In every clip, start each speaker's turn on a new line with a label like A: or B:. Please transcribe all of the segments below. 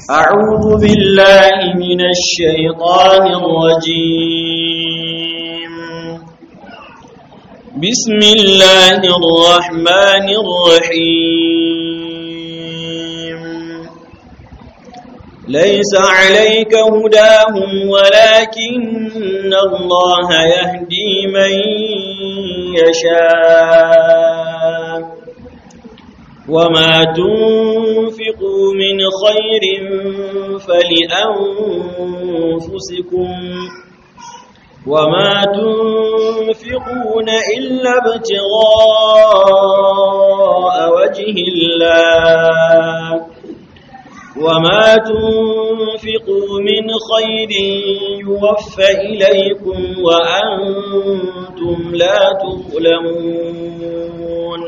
A: أعوذ بالله من الشيطان الرجيم بسم الله الرحمن الرحيم ليس عليك هداهم ولكن الله يهدي من يشاء وما تنفقوا من خير فلأنفسكم وما تنفقون إلا ابتغاء وجه الله وما تنفقوا من خير يوفى إليكم وأنتم لا تظلمون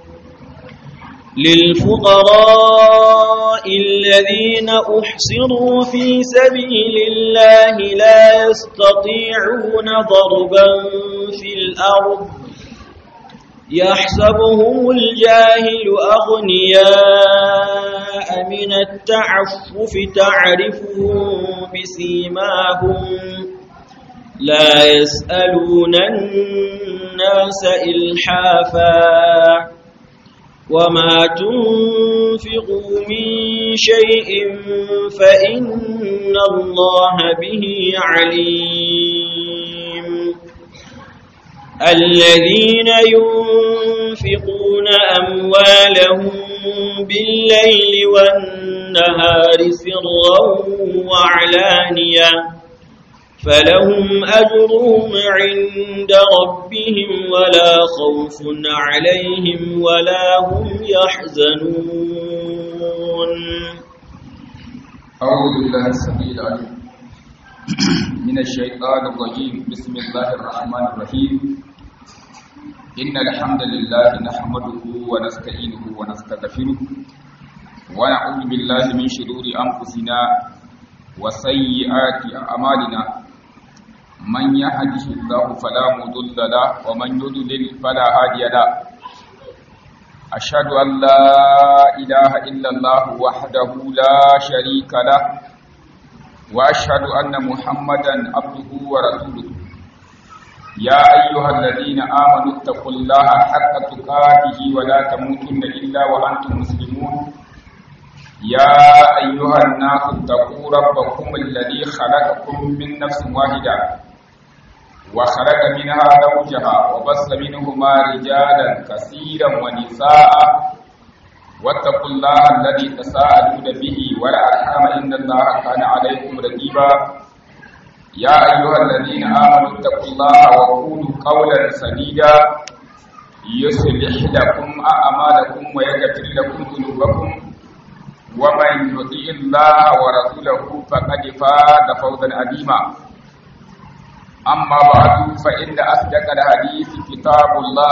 A: للفقراء الذين أحصروا في سبيل الله لا يستطيعون ضربا في الأرض يحسبهم الجاهل أغنياء من التعفف تعرفهم بسيماهم لا يسألون الناس إلحافا وما تنفقوا من شيء فإن الله به عليم الذين ينفقون أموالهم بالليل والنهار سرا وعلانية فلهم أجرهم عند ربهم ولا خوف عليهم ولا هم يحزنون
B: أعوذ بالله السميع العليم من الشيطان الرجيم بسم الله الرحمن الرحيم إن الحمد لله نحمده ونستعينه ونستغفره ونعوذ بالله من شرور أنفسنا وسيئات أعمالنا من يهده الله فلا مضل له ومن يضلل فلا هادي له أشهد أن لا إله إلا الله وحده لا شريك له وأشهد أن محمدا عبده ورسوله يا أيها الذين آمنوا اتقوا الله حق تقاته ولا تموتن إلا وأنتم مسلمون يا أيها الناس اتقوا ربكم الذي خلقكم من نفس واحدة وخلق منها زوجها وبث منهما رجالا كثيرا ونساء واتقوا الله الذي تساءلون به والأرحام إن الله كان عليكم رقيبا يا أيها الذين آمنوا اتقوا الله وقولوا قولا سديدا يصلح لكم أعمالكم ويغفر لكم ذنوبكم ومن يطيع الله ورسوله فقد فاز فوزا عظيما أما بعد فإن أصدق الحديث كتاب الله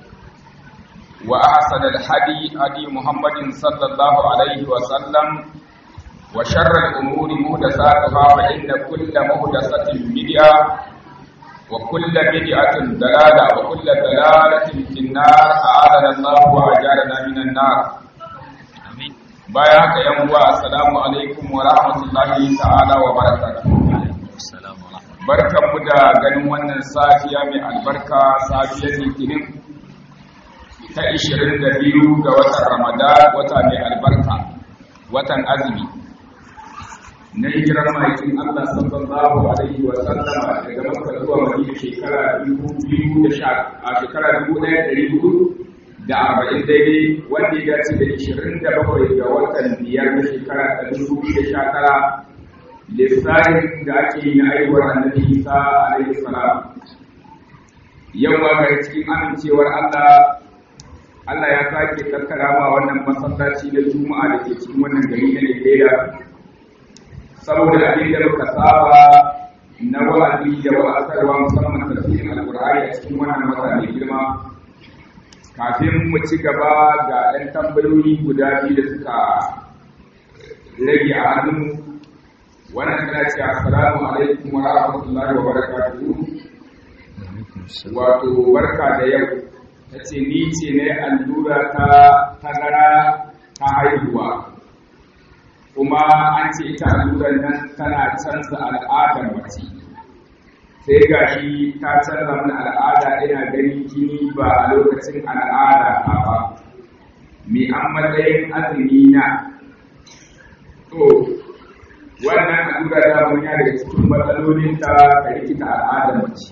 B: وأحسن الحدي هدي محمد صلى الله عليه وسلم وشر الأمور محدثاتها فإن كل محدثة بدعة وكل بدعة ضلالة وكل ضلالة في النار أعاذنا الله وأجارنا من النار baya haka yan uwa assalamu alaikum wa rahmatullahi ta'ala wa barakatuh barkanmu da ganin wannan safiya mai albarka safiyar litinin ta 22 ga watan ramadan wata mai albarka watan azumi na hijirar maikin allah sallallahu alaihi wa sallama daga makka zuwa madina shekara 2010 a shekara 1400 da arba'in daidai wanda ya dace da ishirin da bakwai ga watan biyar na shekara ta dubu da sha tara lissafin da ake yi na aiwuwar annabi isa alaihi salam yau ma ga cikin amincewar allah allah ya sake tattara ma wannan masallaci da juma'a da ke cikin wannan gari na nigeria saboda abin da muka saba na wa'azi da wa'azarwa musamman tafsirin alkur'ani a cikin wannan wata mai girma kafin mu ci gaba ga ɗan tambayoyi guda biyu da suka rage a hannun wannan tana ce assalamu alaikum wa rahmatullahi wa barakatuhu wato barka da yau ta ce ni ce ne allura ta tazara ta haihuwa kuma an ce ita allurar nan tana canza al'adar mace sai ga shi ta canza mana al'ada ina ganin jini ba a lokacin al'ada a ba me an matsayin azumi na to wannan allura da mun ya daga cikin matsalolin ta ta rikita al'adar mace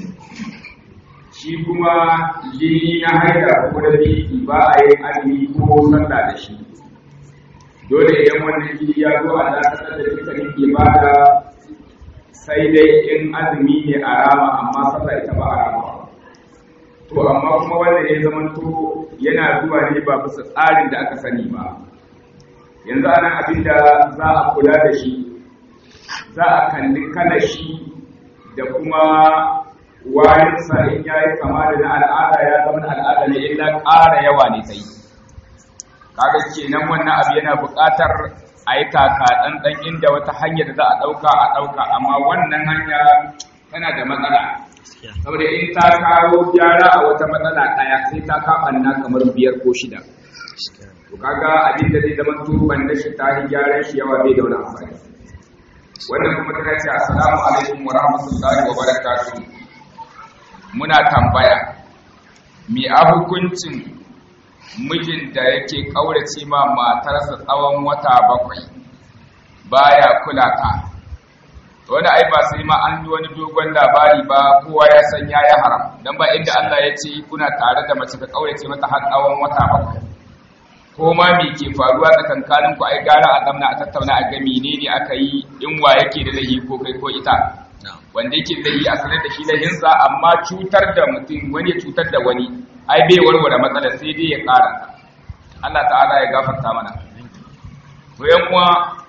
B: shi kuma jini na haida ko da biki ba a yin azumi ko sallah da shi dole idan wannan jini ya zo a dakatar da dukkanin ibada sai dai in azumi ne a rama amma sallah ita ba a rama to amma kuma wanda ya zama to yana zuwa ne ba bisa tsarin da aka sani ba yanzu anan abin da za a kula da shi za a kalli kalar shi da kuma wayansa in ya yi kama da na al'ada ya zama al'ada ne illa ƙara yawa ne sai kaga kenan wannan abu yana buƙatar a yi taka ɗanɗan inda wata hanyar da za a ɗauka a ɗauka amma wannan hanya tana da matsala saboda in ta kawo gyara a wata matsala ɗaya sai ta kaɓanna kamar biyar ko shida to kaga abin da zai zama turban da shi ta yi gyaran shi yawa bai da wani amfani wannan kuma ta ce assalamu alaikum wa rahmatullahi wa barakatuh muna tambaya me a hukuncin mijin da yake kaurace ma matarsa tsawon wata bakwai baya kula ta wani ai ba sai ma an yi wani dogon labari ba kowa ya san ya yi haram don ba inda Allah ya ce kuna tare da mace ka kaurace mata har tsawon wata bakwai ko ma me ke faruwa tsakankanin ku ai gara a zamna a tattauna a ga menene aka yi in wa yake da laifi ko kai ko ita wanda yake laifi a sanar da shi laifinsa amma cutar da mutum wani ya cutar da wani ai bai warware matsalar sai dai ya ƙara Allah ta'ala ya gafarta mana to yan uwa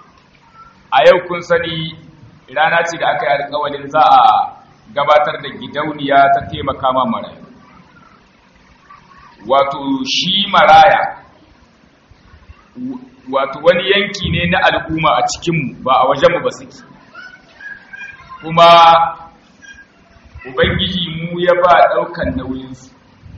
B: a yau kun sani rana ce da aka yi alƙawarin za a gabatar da gidauniya ta taimaka ma marayu wato shi maraya wato wani yanki ne na al'umma a cikinmu ba a wajenmu ba suke kuma ubangiji mu ya ba ɗaukan nauyinsu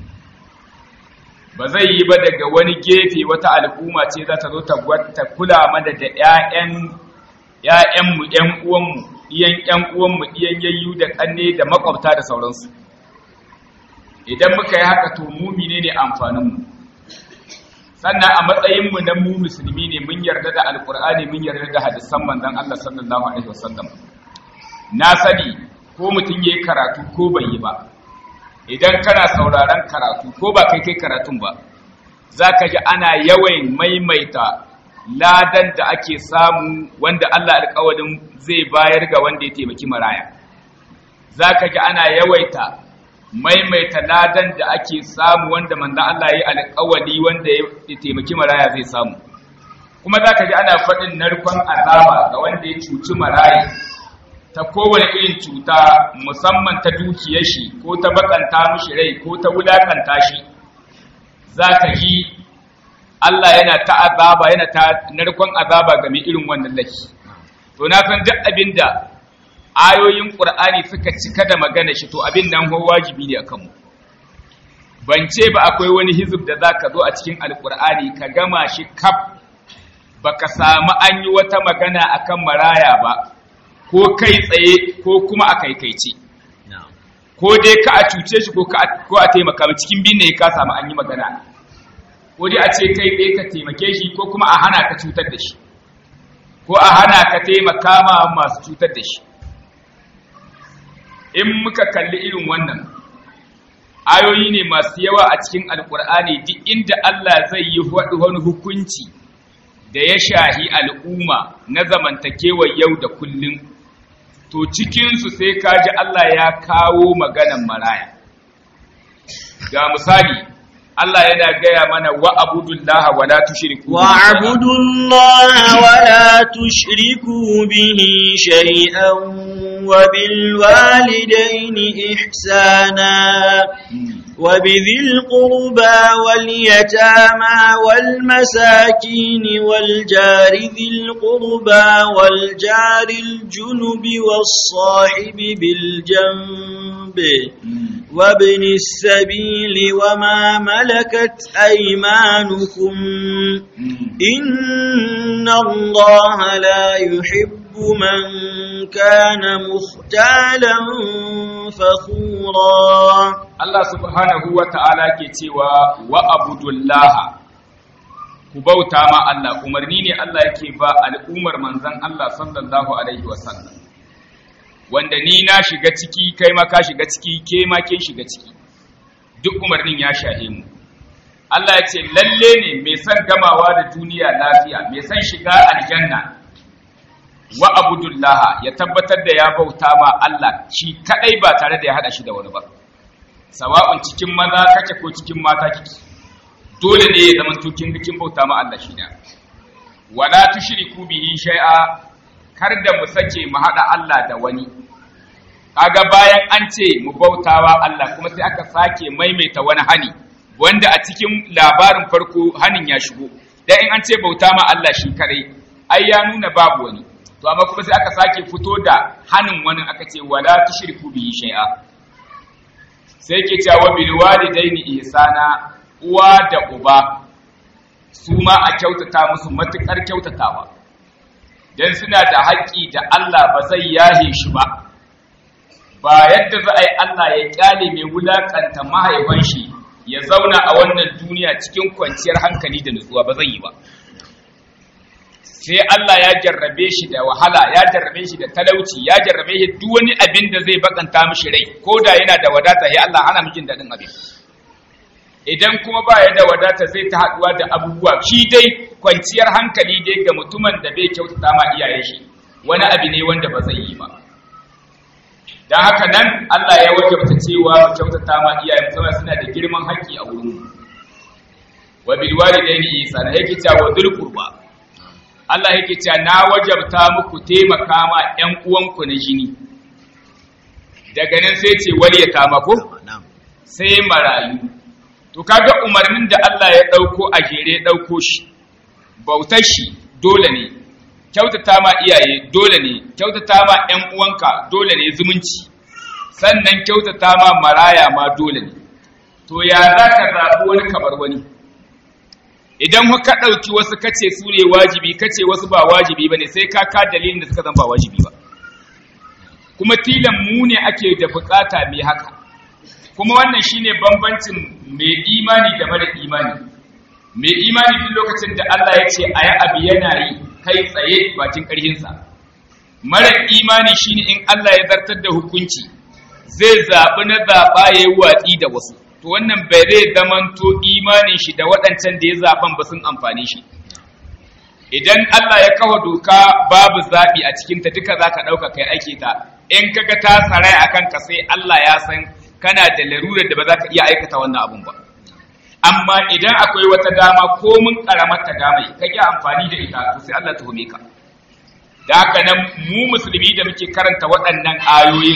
B: ba zai yi ba daga wani gefe wata al'umma ce za ta zo ta kula mana da ‘ya'yanmu ‘yan uwanmu iyan ‘yan uwanmu iyan yayyu da ƙanne da makwabta da sauransu idan muka yi haka to mumi ne ne amfaninmu sannan a matsayinmu na mu musulmi ne mun yarda da alkur'ani mun yarda da hadisan manzon Allah sallallahu alaihi wasallam na sani ko mutum yayi karatu ko bai yi ba idan kana sauraron karatu ko ba kai kai karatun ba zaka ji ana yawan maimaita ladan da ake samu wanda Allah alƙawarin zai bayar ga wanda ya taimaki maraya zaka ji ana yawaita maimaita ladan da ake samu wanda manzan Allah ya yi alƙawali wanda ya taimaki maraya zai samu kuma za ka ji ana faɗin narkon azaba ga wanda ya cuci maraya ta kowane irin cuta musamman ta dukiyar shi ko ta bakanta mishi rai ko ta wulakanta shi za ka ji Allah yana ta azaba yana ta narkon azaba ga mai irin wannan laifi to na san duk abin da ayoyin ƙur'ani suka cika da magana shi to abin nan ho wajibi ne akan mu ban ce ba akwai wani hizib da zaka zo a cikin alƙur'ani ka gama shi kaf baka samu an yi wata magana akan maraya ba ko kai tsaye ko kuma a kaikaice ko dai ka a cuce shi ko ko a taimaka cikin bin ne ka samu an yi magana ko dai a ce kai tsaye ka taimake shi ko kuma a hana ka cutar da shi ko a hana ka taimaka ma masu cutar da shi in muka kalli irin wannan ayoyi ne masu yawa a cikin alkur'ani duk inda Allah zai yi wani hukunci da ya shahi al'umma na zamantakewar yau da kullum to cikinsu sai kaji Allah ya kawo maganan maraya ga misali Allah yana gaya mana wa abudullaha wa la tushriku
A: wa abudullaha wa la tushriku bihi shay'an wa bil walidayni ihsana wa bidhil qurba wal yatama wal masakin wal jari dhil qurba wal jari al junubi was sahibi bil janbi وابن السبيل وما ملكت أيمانكم إن الله لا يحب من كان مختالا فخورا
B: Allah subhanahu wa ta'ala ke cewa wa abudullaha ku bauta ma Allah umarni ne Allah yake ba al'ummar manzan Allah sallallahu alaihi wasallam wanda ni na shiga ciki kai ma ka shiga ciki ke ma ke shiga ciki duk umarnin ya shahe mu Allah ya ce lalle ne mai son gamawa da duniya lafiya mai son shiga aljanna wa abudullaha ya tabbatar da ya bauta ma Allah shi kadai ba tare da ya hada shi da wani ba sawa'un cikin maza kake ko cikin mata kike dole ne ya zama tukin bikin bauta ma Allah shi da wala tushriku bihi shay'a kar da mu sake mu hada Allah da wani kaga bayan an ce mu bautawa Allah kuma sai aka sake maimaita wani hani wanda a cikin labarin farko hanin ya shigo dan in an ce bauta ma Allah shi kare ai ya nuna babu wani to amma kuma sai aka sake fito da hanin wani aka ce wala tushriku bihi shay'a sai ke cewa bil walidaini ihsana uwa da uba su ma a kyautata musu matukar kyautatawa dan suna da haƙƙi da Allah ba zai yahe shi ba ba yadda za a yi Allah ya kyale mai wulakanta mahaifan shi ya zauna a wannan duniya cikin kwanciyar hankali da nutsuwa ba zai yi ba sai Allah ya jarrabe shi da wahala ya jarrabe shi da talauci ya jarrabe shi duk wani abin da zai bakanta mishi rai ko da yana da wadata ya Allah hana mijin daɗin abin idan kuma ba ya da wadata zai ta haɗuwa da abubuwa shi dai kwanciyar hankali dai ga mutumin da bai kyautata ma iyaye shi wani abu ne wanda ba zai yi ba dan haka nan Allah ya wajabta cewa mu kyautata ma iyaye musamman suna da girman haƙƙi a wurin mu wa bil walidaini ihsana yake cewa dhul qurba Allah yake cewa na wajabta muku taimaka ma ƴan uwanku na jini daga nan sai ce wali ya kama ko sai marayu to kaga umarnin da Allah ya dauko a jere dauko shi bautar shi dole ne kyautata ma iyaye dole ne kyautata ma ƴan uwanka dole ne zumunci sannan kyautata ma maraya ma dole ne to ya zaka zabi wani kabar wani idan ka ɗauki wasu kace su ne wajibi kace wasu ba wajibi ba ne sai ka ka dalilin da suka zan ba wajibi ba kuma tilan mu ne ake da bukata mai haka kuma wannan shine bambancin mai imani da mara imani mai imani duk lokacin da Allah ya ce ayi abu yana yi kai tsaye bakin ƙarhinsa mara imani shine in Allah ya zartar da hukunci zai zaɓi na zaɓa ya yi watsi da wasu to wannan bai zai zamanto imanin shi da waɗancan da ya zaɓen ba sun amfani shi idan Allah ya kawo doka babu zaɓi a cikinta duka za ka ɗauka kai ake ta in kaga ta sarai a kanka sai Allah ya san kana da larurar da ba za ka iya aikata wannan abun ba amma idan akwai wata dama ko mun karamar ta damai ka ƙi amfani da ita to sai Allah tuhume ka da haka nan mu musulmi da muke karanta waɗannan ayoyin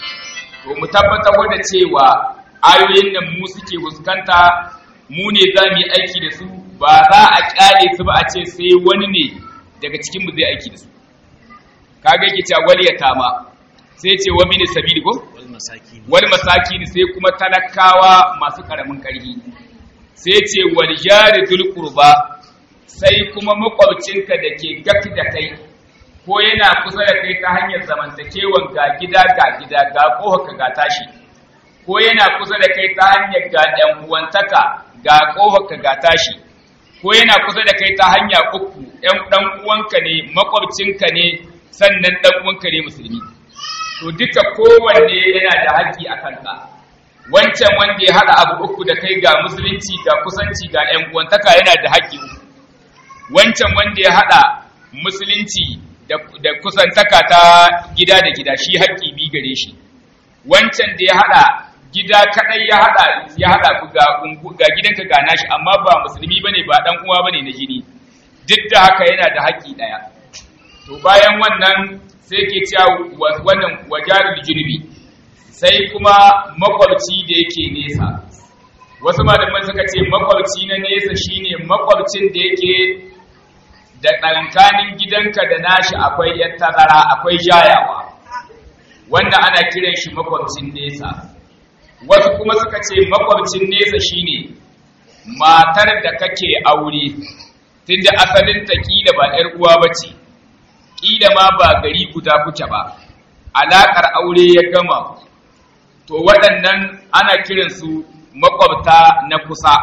B: to mu tabbatar da cewa ayoyin nan mu suke fuskanta mu ne za mu yi aiki da su ba za a kyale su ba a ce sai wani ne daga cikin mu zai aiki da su kaga yake cewa wal yatama sai ce wa mini sabili ko wal masakin sai kuma talakawa masu karamin karhi sai ce wal jari dul qurba sai kuma makwabcinka da ke gafi da kai ko yana kusa da kai ta hanyar zamantakewan ga gida ga gida ga ka ga tashi ko yana kusa da kai ta hanyar ga ɗan uwantaka ga ka ga tashi ko yana kusa da kai ta hanya uku ɗan ɗan uwanka ne makwabcinka ne sannan ɗan uwanka ne musulmi to duka kowanne yana da haƙƙi a kanka wancan wanda ya haɗa abu uku da kai ga musulunci ga kusanci ga ‘yan uwantaka yana da haƙƙi uku wancan wanda ya haɗa musulunci da kusantaka ta gida da gida shi haƙƙi bi gare shi wancan da ya haɗa gida kaɗai ya haɗa ya haɗa ku ga gidanka ga nashi amma ba musulmi bane ba ɗan uwa bane na jini duk da haka yana da haƙƙi ɗaya to bayan wannan sai ke cewa wannan wajarul junubi sai kuma makwabci da yake nesa wasu malaman suka ce makwabci na nesa shine makwabcin da yake da ɗankanin gidanka da nashi akwai yan tazara akwai jayawa wanda ana kiran shi makwabcin nesa wasu kuma suka ce makwabcin nesa shine matar da kake aure tunda asalin ta kila ba ƴar uwa bace kila ma ba gari guda kuke ba alakar aure ya gama to waɗannan ana kiransu makwabta na kusa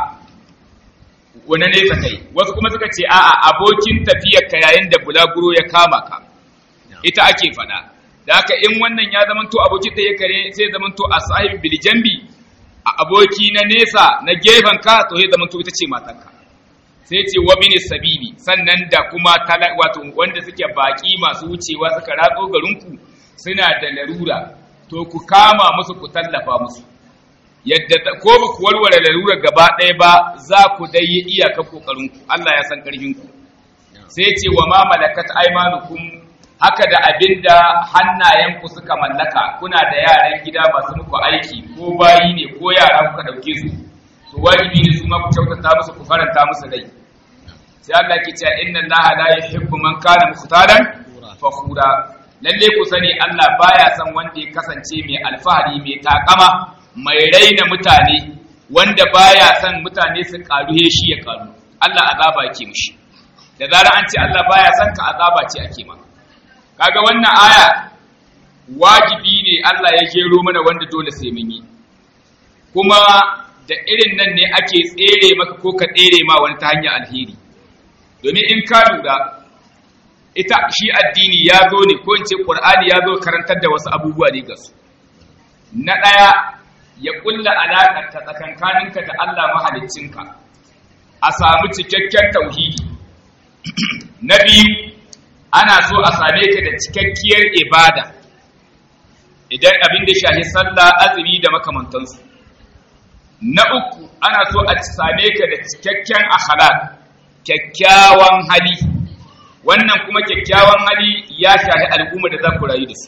B: wani nesa kai wasu kuma suka ce a'a abokin tafiyar ka yayin da bulaguro ya kama ka ita ake faɗa da haka in wannan ya zamanto abokin tafiyar kare sai zamanto a sahib bil jambi a aboki na nesa na gefen ka to sai zamanto ita ce matarka sai ce wa bin sabili sannan da kuma wato wanda suke baki masu wucewa suka ratso garinku suna da larura to ku kama musu ku tallafa musu yadda ko ba ku warware larurar gaba ɗaya ba za ku dai yi iyakar kokarinku Allah ya san ƙarfinku sai ce wa ma malakat aymanukum haka da abinda hannayenku suka mallaka kuna da yaran gida masu muku aiki ko bayi ne ko yara kuka dauke su to wajibi ne su ma ku kyautata musu ku faranta musu rai sai Allah ke cewa inna Allah la yuhibbu man kana mukhtalan fakhura lalle ku sani Allah baya son wanda ya kasance mai alfahari mai takama mai raina mutane wanda baya son mutane su karu he shi ya karu Allah azaba yake mishi da zarar an ce Allah baya son ka azaba ce ake ma kaga wannan aya wajibi ne Allah ya jero mana wanda dole sai mun yi kuma da irin nan ne ake tsere maka ko ka tsere ma wani ta hanyar alheri domin in ka lura ita shi addini ya zo ne ko in ce Qur'ani ya zo karantar da wasu abubuwa ne ga su na ɗaya ya kulla alaƙar ta tsakankaninka da Allah mahaliccinka a samu cikakken tauhidi na biyu ana so a same ka da cikakkiyar ibada idan abin da shahi sallah azumi da makamantansu na uku ana so a same ka da cikakken akhlaq kyakkyawan hali wannan kuma kyakkyawan hali ya shahi al'umma da za ku rayu da su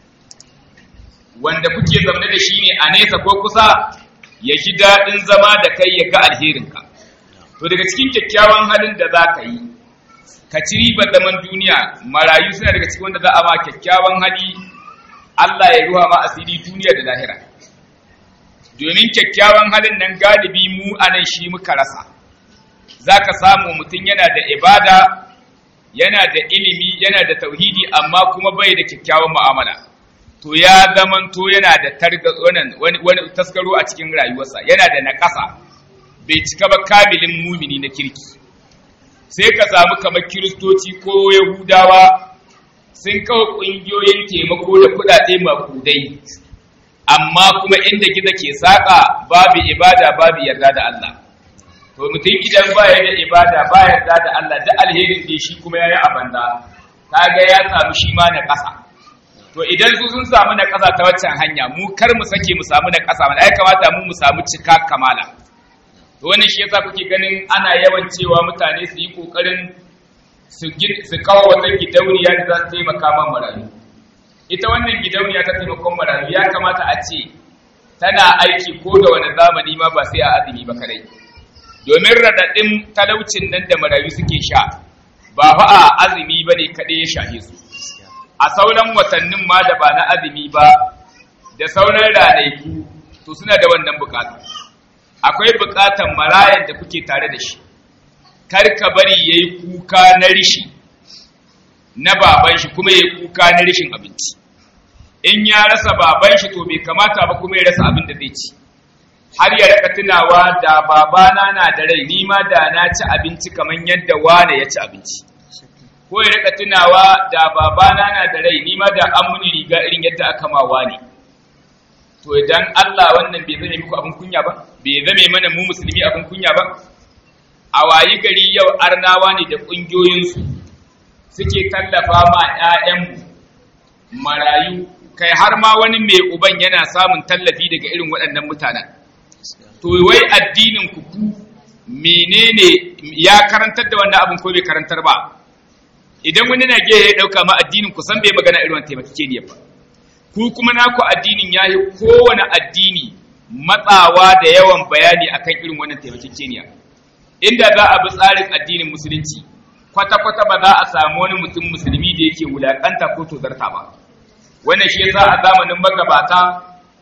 B: wanda kuke zaune da shi ne a nesa ko kusa ya ji daɗin zama da kai ya ga alherinka to daga cikin kyakkyawan halin da za ka yi ka ci ribar zaman duniya marayu suna daga cikin wanda za a ma kyakkyawan hali Allah ya ruwa ma asiri duniya da lahira domin kyakkyawan halin nan galibi mu a nan shi muka rasa za ka samu mutum yana da ibada yana da ilimi yana da tauhidi amma kuma bai da kyakkyawan mu'amala to ya zamanto yana da wani, wani taskaro a cikin rayuwarsa yana da naƙasa bai cika ba kamilin mumini na kirki sai ka samu kamar kiristoci ko yahudawa sun kawo ƙungiyoyin taimako da kuɗaɗe makudai amma kuma inda gida ke saƙa babu ibada babu yarda da Allah to mutum idan ba ya da ibada ba yarda da Allah da alherin da shi kuma ya yi a banza kaga ya samu shi ma na ƙasa to idan su sun samu na ƙasa ta waccan hanya mu kar mu sake mu samu na ƙasa mana ya kamata mu mu samu cika kamala to wannan shi yasa kuke ganin ana yawan cewa mutane su yi kokarin su su kawo wata gidauniya da za su taimaka man marayu ita wannan gidauniya ta taimakon marayu ya kamata a ce tana aiki ko da wani zamani ma ba sai a azumi ba kadai domin raɗaɗin talaucin nan da marayu suke sha ba fa a azumi ba ne kaɗai ya shahe su a sauran watannin ma da ba na azumi ba da sauran ranaku to suna da wannan bukatu akwai bukatan marayan da kuke tare da shi kar ka bari yayi kuka na rishi na baban shi kuma yayi kuka na rishin abinci in ya rasa baban shi to bai kamata ba kuma ya rasa abin da zai ci har ya rika tunawa da babana na da rai ni ma da na ci abinci kamar yadda wane ya ci abinci ko ya rika tunawa da babana na da rai ni ma da an muni riga irin yadda aka ma wane to idan Allah wannan bai zame muku abin kunya ba bai zame mana mu musulmi abin kunya ba a wayi gari yau arnawa ne da ƙungiyoyinsu suke tallafa ma 'ya'yanmu marayu kai har ma wani mai uban yana samun tallafi daga irin waɗannan mutanen to wai addinin ku ku menene ya karantar da wannan abin ko bai karantar ba idan wani na ya dauka ma addinin ku san bai magana irin wannan taimakekeniya ba ku kuma naku addinin yayi kowane addini matsawa da yawan bayani akan irin wannan taimakekeniya inda za a bi tsarin addinin musulunci kwata-kwata ba za a samu wani mutum musulmi da yake wulakanta ko tozarta ba wannan shi yasa a zamanin magabata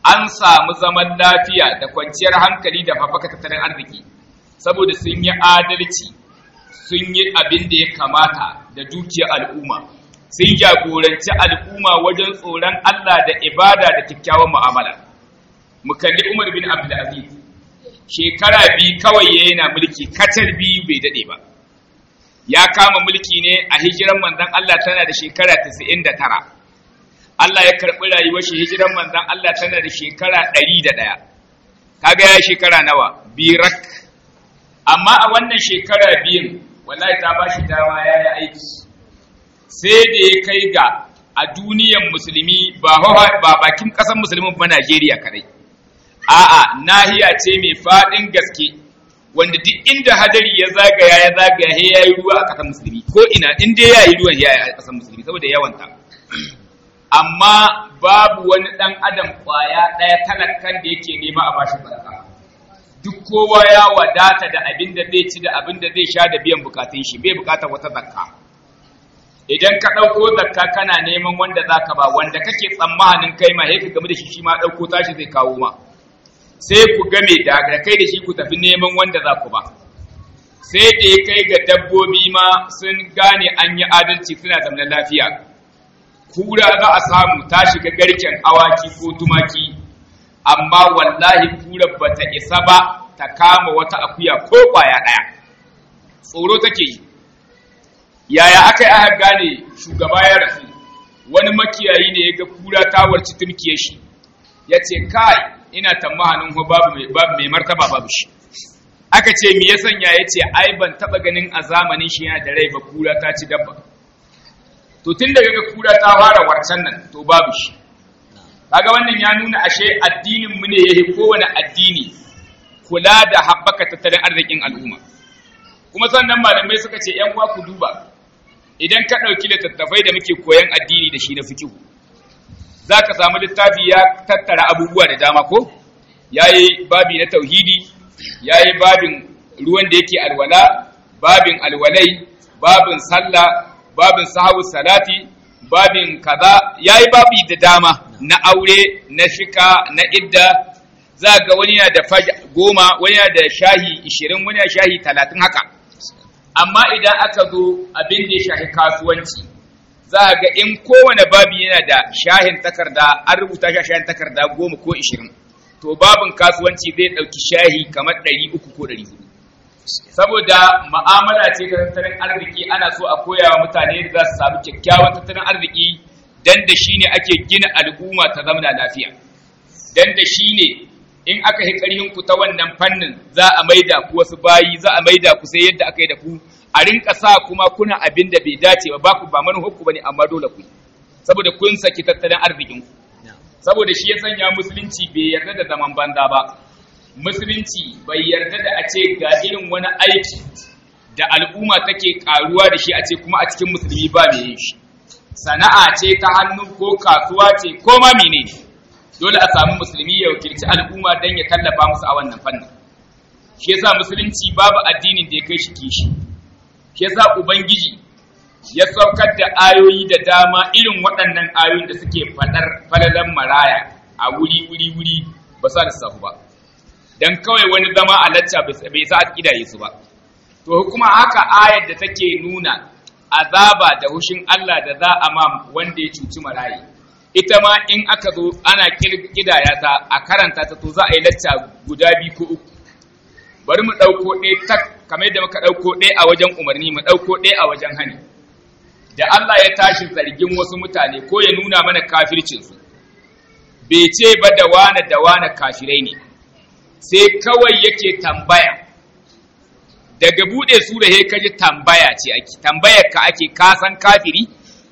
B: an samu zaman lafiya da kwanciyar hankali da haɓaka tattalin arziki saboda sun yi adalci sun yi abin da ya kamata da dukiyar al'umma sun jagoranci al'umma wajen tsoron Allah da ibada da kyakkyawan mu'amala mu kalli Umar bin Abdulaziz shekara biyu kawai ya yana mulki katar biyu bai dade ba ya kama mulki ne a hijiran manzon Allah tana da shekara 99 Allah ya karɓi rayuwar shi hijiran manzon Allah tana da shekara 101 kaga ya shekara nawa birak amma a wannan shekara biyun wallahi ta ba shi dama ya yi aiki sai da ya kai ga a duniyan musulmi ba ba bakin ƙasar musulmin ba Najeriya kadai a'a nahiya ce mai faɗin gaske wanda duk inda hadari ya zagaya ya zagaya he yayi ruwa a ƙasar musulmi ko ina in dai yayi ruwan ya a ƙasar musulmi saboda yawanta amma babu wani ɗan adam ƙwaya ɗaya talakkan da yake nema a bashi barka duk kowa ya wadata da abin da zai ci da abin da zai sha da biyan bukatun shi bai bukatar wata zakka idan ka ɗauko zakka kana neman wanda za ka ba wanda kake tsammanin kai ma ka game da shi shi ma ɗauko tashi zai kawo ma sai ku game da kai da shi ku tafi neman wanda za ku ba sai da ya kai ga dabbobi ma sun gane an yi adalci suna zaman lafiya kura za a samu ta shiga garken awaki ko tumaki amma wallahi kura bata isa ba ta kama wata akuya ko kwaya ɗaya tsoro take yi yaya aka yi aka gane shugaba ya rasu wani makiyayi ne ya ga kura ta warci turkiye shi ya ce kai ina tamahanin babu mai martaba babu shi aka ce me ya sanya ya ce ai ban taba ganin a zamanin shi yana da rai ba kura ta ci dabba to tun daga ga kura ta fara warcan nan to babu shi kaga wannan ya nuna ashe addinin mu ne yayi kowane addini kula da haɓaka tattalin arzikin al'umma kuma sannan malamai suka ce yan uwa ku duba idan ka ɗauki littattafai da muke koyan addini da shi na fikihu za ka samu littafi ya tattara abubuwa da dama ko ya yi babi na tauhidi ya yi babin ruwan da yake alwala babin alwalai babin sallah babin sahawu salati babin kaza ya yi babi da dama na aure na shika na idda za ga wani yana da goma wani yana da shahi ishirin wani yana shahi talatin haka amma idan aka zo abin da ya shahi kasuwanci za a ga in kowane babi yana da shahin takarda an rubuta shi shahin takarda goma ko ishirin to babin kasuwanci zai ɗauki shahi kamar ɗari uku ko ɗari hudu saboda ma'amala ce ta tattalin arziki ana so a koya wa mutane da za su samu kyakkyawan tattalin arziki dan da shi ne ake gina al'umma ta zamana lafiya dan da shi ne in aka yi ƙarhin ku ta wannan fannin za a maida ku wasu bayi za a maida ku sai yadda aka yi da ku a rinka sa kuma kuna abin da bai dace ba baku ba manufar ku bane amma dole ku saboda kun saki tattalin arzikin ku saboda shi ya sanya musulunci bai yarda da zaman banza ba musulunci bai yarda da a ce ga irin wani aiki da al'umma take karuwa da shi a ce kuma a cikin musulmi ba mai yin shi sana'a ce ta hannu ko kasuwa ce ko ma menene dole a samu musulmi ya wakilci al'umma don ya tallafa musu a wannan fannin shi yasa musulunci babu addinin da ya kai shi kishi shi yasa ubangiji ya saukar da ayoyi da dama irin waɗannan ayoyin da suke faɗar falalan maraya a wuri wuri wuri ba sa lissafu ba dan kawai wani zama a lacca bai sa a kidaye su ba to kuma haka ayar da take nuna azaba da hushin Allah da za a ma wanda ya cuci marayi ita ma in aka zo ana kidaya ta a karanta ta to za a yi lacca guda biyu ko uku bari mu ɗauko ɗaya tak kamar yadda muka ɗauko ɗaya a wajen umarni mu ɗauko ɗaya a wajen hani da Allah ya tashi zargin wasu mutane ko ya nuna mana kafircinsu bai ce ba da wane da wane kafirai ne sai kawai yake tambaya daga buɗe sura he kaji tambaya ce ake tambayar ka ake kasan kafiri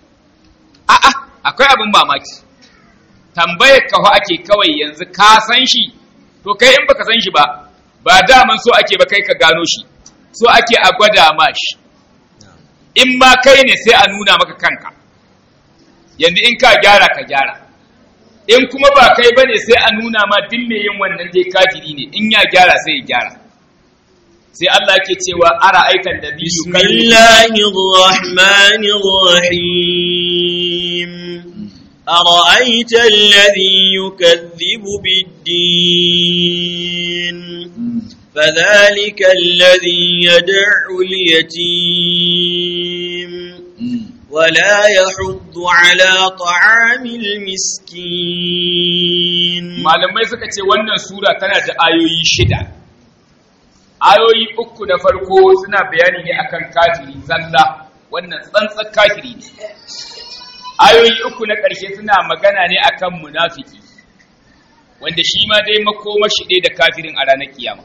B: a'a akwai abin mamaki tambayar ka ake kawai yanzu ka san shi to kai in baka san shi ba ba daman so ake ba kai ka gano shi so ake a gwada ma shi in ma kai ne sai a nuna maka kanka yanzu in ka gyara ka gyara in kuma ba kai bane sai a nuna ma duk mai yin wannan dai kafiri ne in ya gyara sai ya gyara sai Allah ke cewa ara aikan da biyu
A: Bismillahir Rahmanir Rahim أرأيت الذي يكذب بالدين فذلك الذي يدع اليتيم ولا يحض على طعام المسكين
B: malamai suka ce wannan sura tana da ayoyi shida ayoyi uku na farko suna bayani ne akan kafiri zalla wannan tsantsan kafiri ne ayoyi uku na ƙarshe suna magana ne akan munafiki wanda shi ma dai makomashi ɗaya da kafirin a ranar kiyama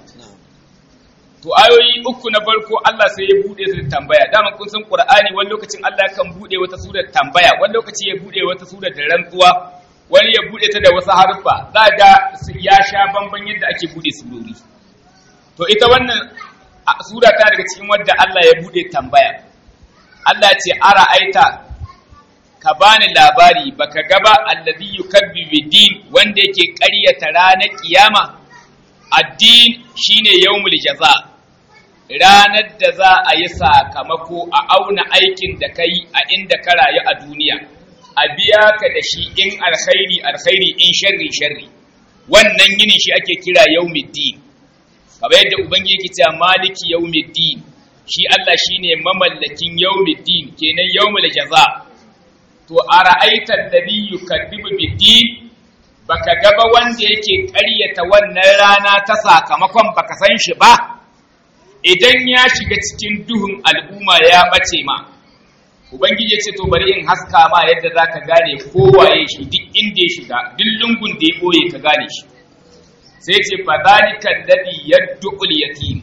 B: to ayoyi uku na farko Allah sai ya bude su da tambaya dama kun san Qur'ani wani lokacin Allah kan bude wata sura da tambaya wani lokaci ya bude wata sura da rantsuwa wani ya bude ta da wasu harfa za ga ya sha bamban yadda ake bude surori to ita wannan sura ta daga cikin wadda Allah ya bude tambaya Allah ce ara aita ka bani labari baka gaba alladhi yukabbibu din wanda yake ƙaryata ranar kiyama addin shine yawmul jaza ranar da za a yi sakamako a auna aikin da kai a inda ka rayu a duniya a biya ka da shi in alkhairi alkhairi in sharri sharri wannan yini shi ake kira yawmiddin kamar yadda ubangiji yake cewa maliki yawmiddin shi Allah shine mamallakin yawmiddin kenan yawmul jaza to ara'aita alladhi yukadibu biddin baka gaba wanda yake ƙaryata wannan rana ta sakamakon baka san shi ba idan ya shiga cikin duhun al'umma ya bace ma ubangiji ya ce to bari in haska ma yadda zaka gane kowaye shi duk inda ya shiga duk lungun da ya boye ka gane shi sai ce fa zalika alladhi yad'ul yatim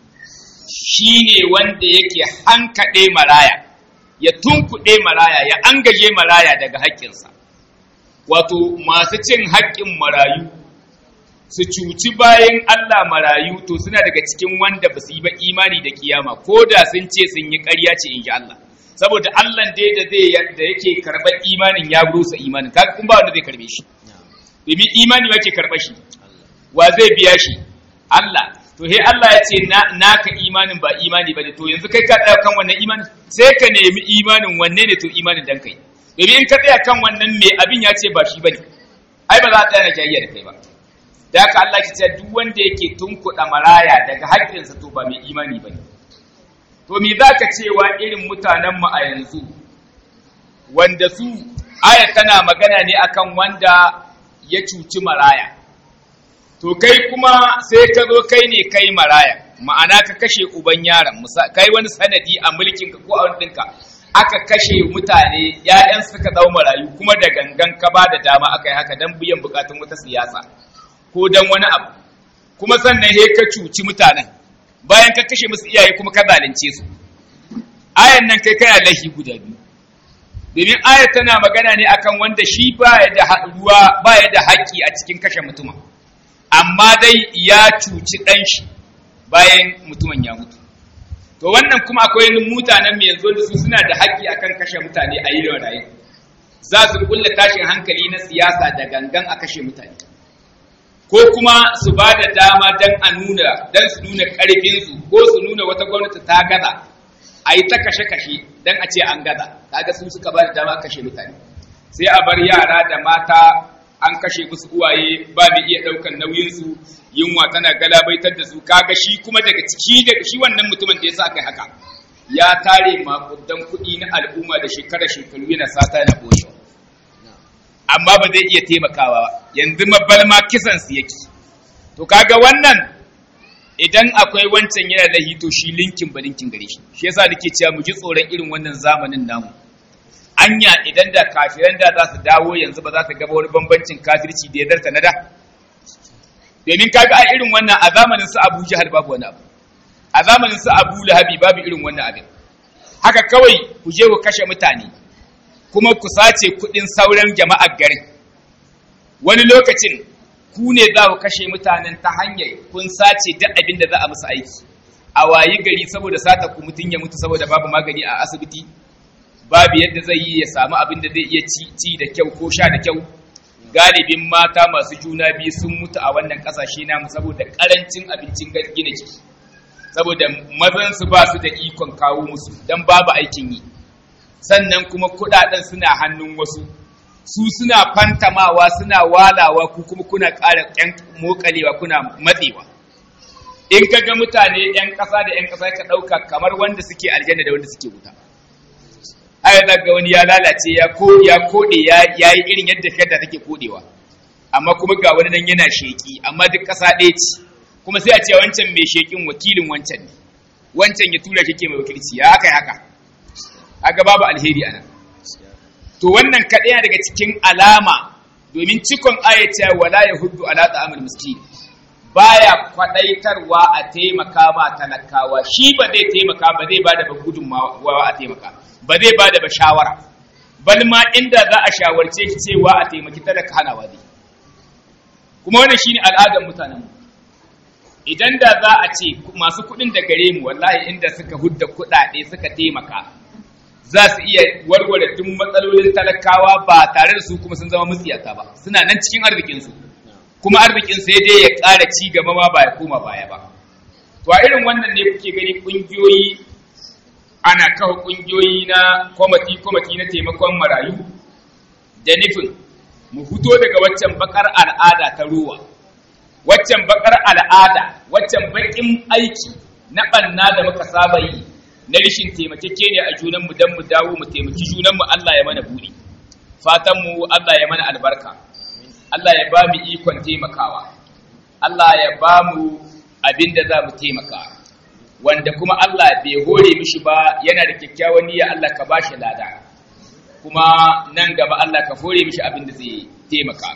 B: shine wanda yake hankade maraya ya tunkuɗe maraya ya angaje maraya daga haƙƙinsa wato masu cin haƙƙin marayu su cuci bayan Allah marayu to suna daga cikin wanda ba su yi ba imani da kiyama ko da sun ce sun yi ƙarya ce in ji Allah saboda Allah dai da zai da yake karɓar imanin ya rusa imanin kaga kun ba wanda zai karɓe shi domin imani yake karɓar shi wa zai biya shi Allah to he Allah ya ce naka imanin ba imani ba ne to yanzu kai ka tsaya kan wannan imanin sai ka nemi imanin wanne ne to imanin dan kai domin in ka tsaya kan wannan me abin ya ce ba shi bane ai ba za a tsaya na jayayya da kai ba da haka Allah ki ce duk wanda yake tunkuɗa maraya daga haƙƙinsa to ba mai imani bane to me za ka cewa irin mutanen mu a yanzu wanda su aya tana magana ne akan wanda ya cuci maraya to kai kuma sai ka zo kai ne kai maraya ma'ana ka kashe uban yaron kai wani sanadi a mulkin ka ko a wani ɗinka aka kashe mutane ‘ya'yan suka zama marayu kuma da gangan ka ba da dama aka yi haka don biyan bukatun wata siyasa ko don wani abu kuma sannan he ka cuci mutanen bayan ka kashe musu iyaye kuma ka zalunce su ayan nan kai kana lahi guda biyu domin ayar tana magana ne akan wanda shi baya da ruwa baya da haƙƙi a cikin kashe mutumin amma dai ya cuci ɗan shi bayan mutumin ya mutu to wannan kuma akwai mutanen mai yanzu da su suna da haƙƙi akan kashe mutane a yi rayu za su kulla tashin hankali na siyasa da gangan a kashe mutane ko kuma su ba da dama don a nuna don su nuna ƙarfinsu ko su nuna wata gwamnati ta gaza a yi ta kashe-kashe don a ce an gaza kaga su suka ba da dama a kashe mutane sai a bar yara da mata an kashe musu uwaye ba mai iya ɗaukan nauyinsu yunwa tana galabaitar da su kaga shi kuma daga ciki daga shi wannan mutumin da ya sa kai haka ya tare makudan kuɗi na al'umma da shekara shekaru yana sata yana boshewa amma ba zai iya taimakawa ba yanzu mabalma kisan su yake to kaga wannan idan akwai wancan yana da hito shi linkin ba linkin gare shi shi yasa nake cewa mu ji tsoron irin wannan zamanin namu anya idan da kafiran da za su dawo yanzu ba za su gaba wani bambancin kafirci da ya darta na da domin kaga a irin wannan a zamanin su Abu Jahal babu wani abu a zamanin su Abu Lahabi babu irin wannan abin haka kawai ku je ku kashe mutane kuma ku sace kudin sauran jama'ar garin wani lokacin ku ne za ku kashe mutanen ta hanyar kun sace duk abin da za a musu aiki a wayi gari saboda sata ku mutun ya mutu saboda babu magani a asibiti babu yadda zai yi ya samu abin da zai iya ci da kyau ko sha da kyau galibin mata masu juna biyu sun mutu a wannan kasashe namu saboda karancin abincin gina jiki saboda mazan su ba su da ikon kawo musu dan babu aikin yi sannan kuma kudaden suna hannun wasu su suna fantamawa suna walawa ku kuma kuna ƙara ƴan mokalewa kuna matsewa in ka ga mutane ƴan ƙasa da ƴan ƙasa ka ɗauka kamar wanda suke aljanna da wanda suke wuta ai ga wani ya lalace ya ko ya kode ya yi irin yadda fiyarta take kodewa amma kuma ga wani nan yana sheki amma duk ƙasa ɗaya ce kuma sai a ce wancan mai shekin wakilin wancan ne wancan ya tura shi ke mai wakilci ya haka haka haka babu alheri ana to wannan kaɗaya daga cikin alama domin cikon ayata wala ya hudu ala ta'amul miskin baya kwadaitarwa a taimaka ma talakawa shi ba zai taimaka ba zai bada ba gudunmawa a taimaka ba zai bada ba shawara bal ma inda za a shawarce shi cewa a taimaki talaka hanawa dai kuma wannan shine al'adar mutanen mu idan da za a ce masu kuɗin da gare mu wallahi inda suka hudda kuɗaɗe suka taimaka za su iya warware duk matsalolin talakawa ba tare da su kuma sun zama mutsiyata ba suna nan cikin arzikinsu kuma arzikin sai dai ya ƙara ci gaba ma ba ya koma baya ba to a irin wannan ne kuke gani ƙungiyoyi ana kawo ƙungiyoyi na kwamati kwamati na taimakon marayu da nufin mu fito daga waccan bakar al'ada ta ruwa waccan bakar al'ada waccan bakin aiki na ɓanna da muka saba yi na rishin taimakeke ne a junanmu don mu dawo mu taimaki junanmu Allah ya mana buɗi fatanmu Allah ya mana albarka Allah ya ba mu ikon taimakawa Allah ya ba mu abin da za mu taimaka wanda kuma Allah bai hore mishi ba yana da kyakkyawan niyya Allah ka ba shi lada kuma nan gaba Allah ka hore mishi abin da zai taimaka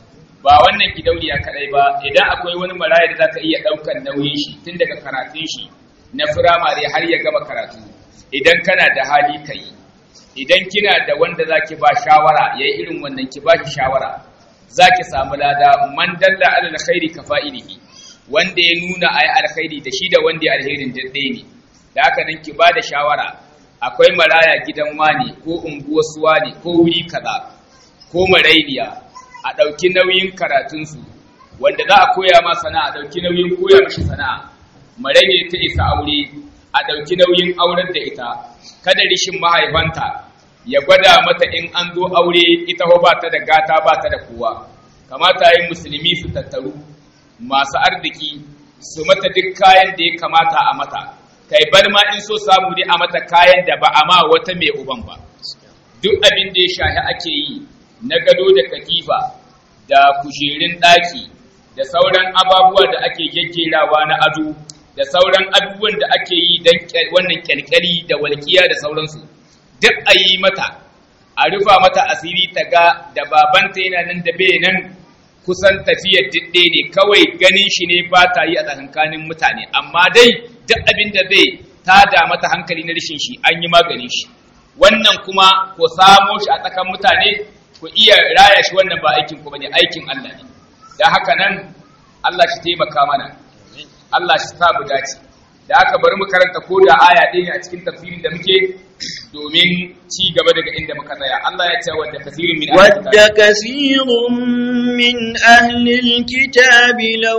B: ba wannan gidauniya kadai ba idan akwai wani maraya da zaka iya ɗaukar nauyin shi tun daga karatun shi na firamare har ya gama karatu idan kana da hali ka yi idan kina da wanda za ki ba shawara ya yi irin wannan ki ba shi shawara za ki samu lada man dalla ala alkhairi ka fa'ilihi wanda ya nuna a yi alkhairi da shi da wanda ya alherin daɗe ne da haka nan ki ba da shawara akwai maraya gidan wani ko unguwar suwa ne ko wuri kaza ko marainiya a ɗauki nauyin karatunsu wanda za a koya ma sana'a ɗauki nauyin koya mashi sana'a marage ta isa aure a ɗauki nauyin auren da ita kada rishin mahaifanta ya gwada mata in an zo aure ita ba ta da gata ba ta da kowa kamata yin musulmi su tattaru masu arziki su mata duk kayan da ya kamata a mata kai bar ma in so samu ne a mata kayan da ba a ma wata mai uban ba duk abin da ya shahi ake yi na gado da katifa da kujerun ɗaki da sauran ababuwa da ake gaggerawa na ado da sauran abubuwan da ake yi don wannan kyalkyali da walƙiya da sauransu duk a yi mata a rufa mata asiri ta ga da babanta yana nan da bai nan kusan tafiyar didde ne kawai ganin shi ne ba ta yi a tsakankanin mutane amma dai duk abin da zai tada mata hankali na rashin shi an yi maganin shi wannan kuma ku samo shi a tsakan mutane ku iya raya shi wannan ba aikin ku bane aikin Allah ne da haka nan Allah shi taimaka mana Allah shi sa mu dace da haka bari mu karanta ko da aya ɗaya ne a cikin tafsirin da muke domin ci gaba daga inda muka tsaya Allah ya ce wadda kasirin min
A: wadda kasirun min ahlil kitabi law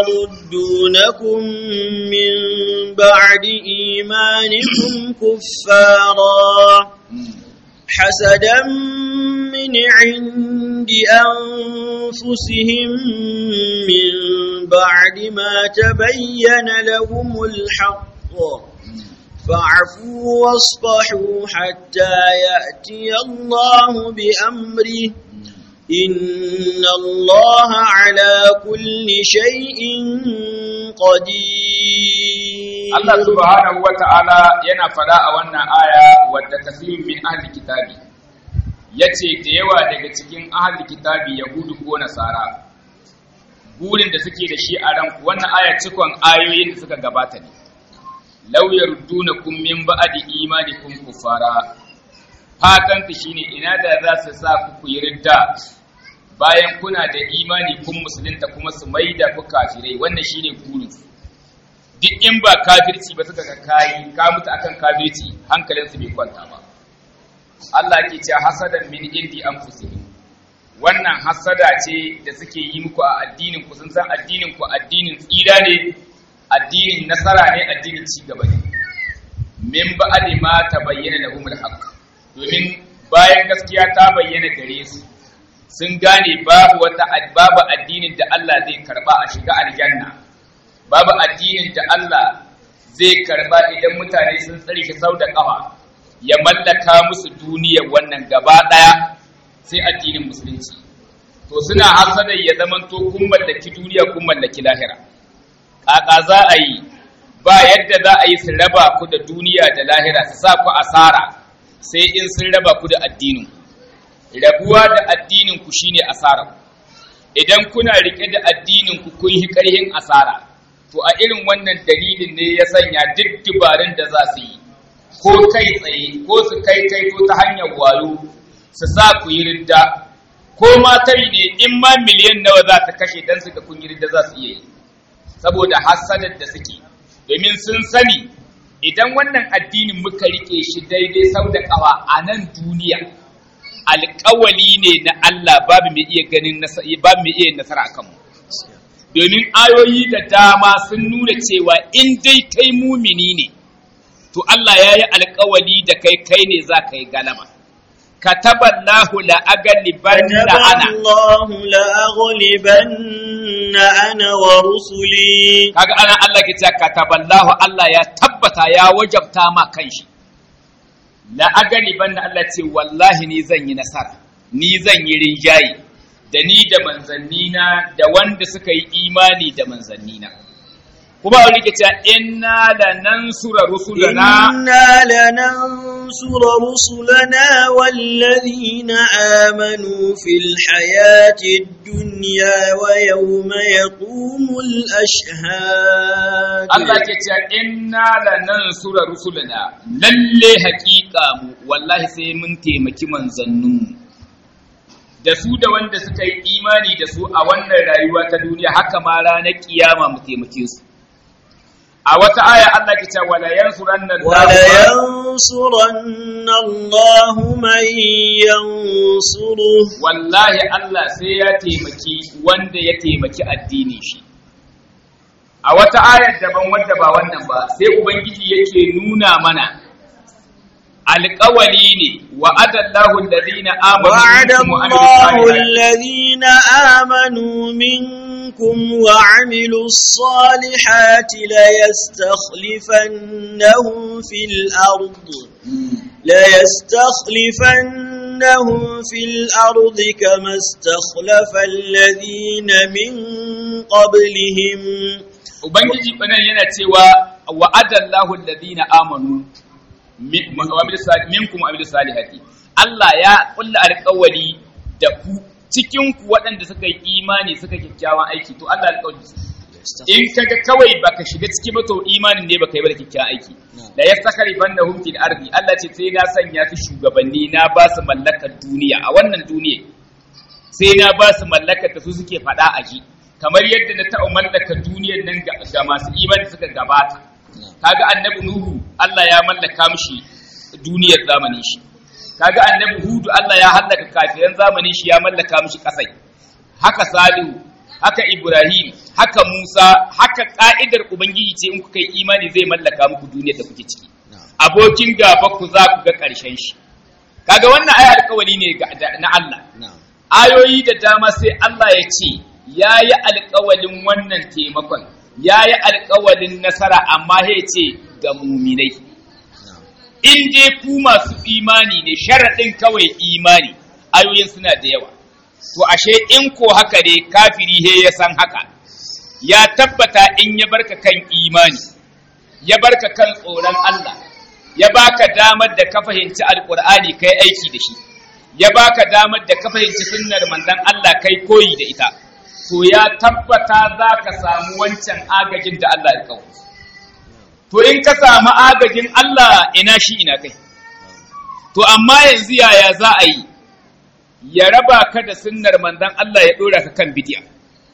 A: yaruddunakum min ba'di imanikum kuffara حسدا من عند أنفسهم من بعد ما تبين لهم الحق فاعفوا واصفحوا حتى يأتي الله بأمره إن الله على كل شيء قدير
B: Allah subhanahu wa ta'ala yana fada a wannan aya wadda kasirun min ahli kitabi yace da yawa daga cikin ahli kitabi yahudu ko nasara burin da suke da shi a ran wannan aya cikon ayoyin da suka gabata ne law yardunakum min ba'di imanikum kufara fatan ta shine ina da za su sa ku ku ridda bayan kuna da imani kun musulunta kuma su maida ku kafirai wannan shine burin su duk in ba kafirci ba suka ga kayi ka mutu akan kafirci hankalinsu bai kwanta ba Allah ke ce hasadan min indi anfusihim wannan hasada ce da suke yi muku a addinin ku sun san addinin ku addinin tsira ne addinin nasara ne addinin ci gaba ne min ba'di ma tabayyana lahumul haqq domin bayan gaskiya ta bayyana gare su sun gane babu wata babu addinin da Allah zai karba a shiga aljanna babu addinin da Allah zai karba idan mutane sun tsare shi sau da kafa ya mallaka musu duniyar wannan gaba daya sai addinin musulunci to suna hasadar ya zamanto kun mallaki duniya kun mallaki lahira kaka za a yi ba yadda za a yi su raba ku da duniya da lahira su sa ku asara sai in sun raba ku da addinin rabuwa da addinin ku shine asara idan kuna rike da addinin ku kun yi karhin asara to a irin wannan dalilin ne ya sanya duk dubarun da za su yi ko kai tsaye ko su kai kai to ta hanyar wayo su sa ku yi ridda ko ma tari ne in ma miliyan nawa za ta kashe dan suka kun yi ridda za su iya yi saboda hasadar da suke domin sun sani idan wannan addinin muka rike shi daidai sau da kawa a nan duniya alƙawali ne na Allah babu mai iya ganin babu mai iya nasara akan mu domin ayoyi da dama sun nuna cewa in dai kai mumini ne to Allah ya yi alƙawali da kai kai ne za ka yi galaba kataballahu la aghlibanna ana
A: Allahu la aghlibanna ana wa rusuli
B: kaga ana Allah ke cewa kataballahu Allah ya tabbata ya wajabta ma kanshi la aghlibanna Allah ce wallahi ni zan yi nasara ni zan yi rinjayi da ni da manzannina da wanda suka yi imani da manzannina kuma a rike cewa inna lanansura rusulana
A: إنا لننصر رسلنا والذين آمنوا في الحياة الدنيا ويوم يقوم الأشهاد
B: Allah ke cewa inna lanansura rusulana lalle haƙiƙa mu wallahi sai mun taimaki manzanninmu da su da wanda suka yi imani da su a wannan rayuwa ta duniya haka ma ranar kiyama mu taimake su a wata aya Allah ke cewa wala yansuranna
A: ولينصرن الله من ينصره
B: wallahi Allah sai ya taimaki wanda ya taimaki addinin shi a wata ayar daban wadda ba wannan ba sai ubangiji yake nuna mana alƙawali ne wa adallahu alladhina amanu
A: وعد
B: minkum wa amilus salihati
A: الله الذين آمنوا منكم وعملوا الصالحات ليستخلفنهم في الأرض ليستخلفنهم في الأرض كما استخلف الذين من قبلهم
B: ubangiji banan yana cewa wa adallahu alladhina amanu min- wa amilus sali- minkum wa amilus salihati Allah ya kulla alƙawari da ku cikin ku waɗanda suka yi imani suka kyakkyawan aiki to Allah alƙawari in kaga kawai baka shiga ciki ba to imanin ne baka yi ba da kyakkyawan aiki la yastakhlifannahum fil ardi Allah ce sai na sanya su shugabanni na ba su mallakar duniya a wannan duniya sai na ba su mallakar da su suke faɗa a ji kamar yadda na taɓa mallaka duniyar nan ga ga masu imani suka gabata kaga annabi nuhu Allah ya mallaka mishi duniyar zamanin shi kaga annabi hudu Allah ya hallaka kafiran zamanin shi ya mallaka mishi kasai haka salihu haka ibrahim haka musa haka ka'idar ubangiji ce in kuka yi imani zai mallaka muku duniyar da kuke ciki abokin gaba ku za ku ga ƙarshen shi kaga wannan ayi alƙawari ne ga- da- na Allah ayoyi da dama sai Allah ya ce ya yi alƙawalin wannan taimakon ya yi alƙawalin nasara amma ya ce ga muminai in dai ku masu imani ne sharaɗin kawai imani ayoyin suna da yawa to ashe in ko haka ne kafiri he ya san haka ya tabbata in ya barka kan imani ya barka kan tsoron Allah ya baka damar da ka fahimci alkur'ani kai aiki da shi ya baka damar da ka fahimci sunnar manzon Allah kai koyi da ita to ya tabbata za ka samu wancan agajin da Allah ya kawo to in ka samu agajin Allah ina shi ina kai to amma yanzu yaya za a yi ya raba ka da sunnar manzon Allah ya dora ka kan bidiya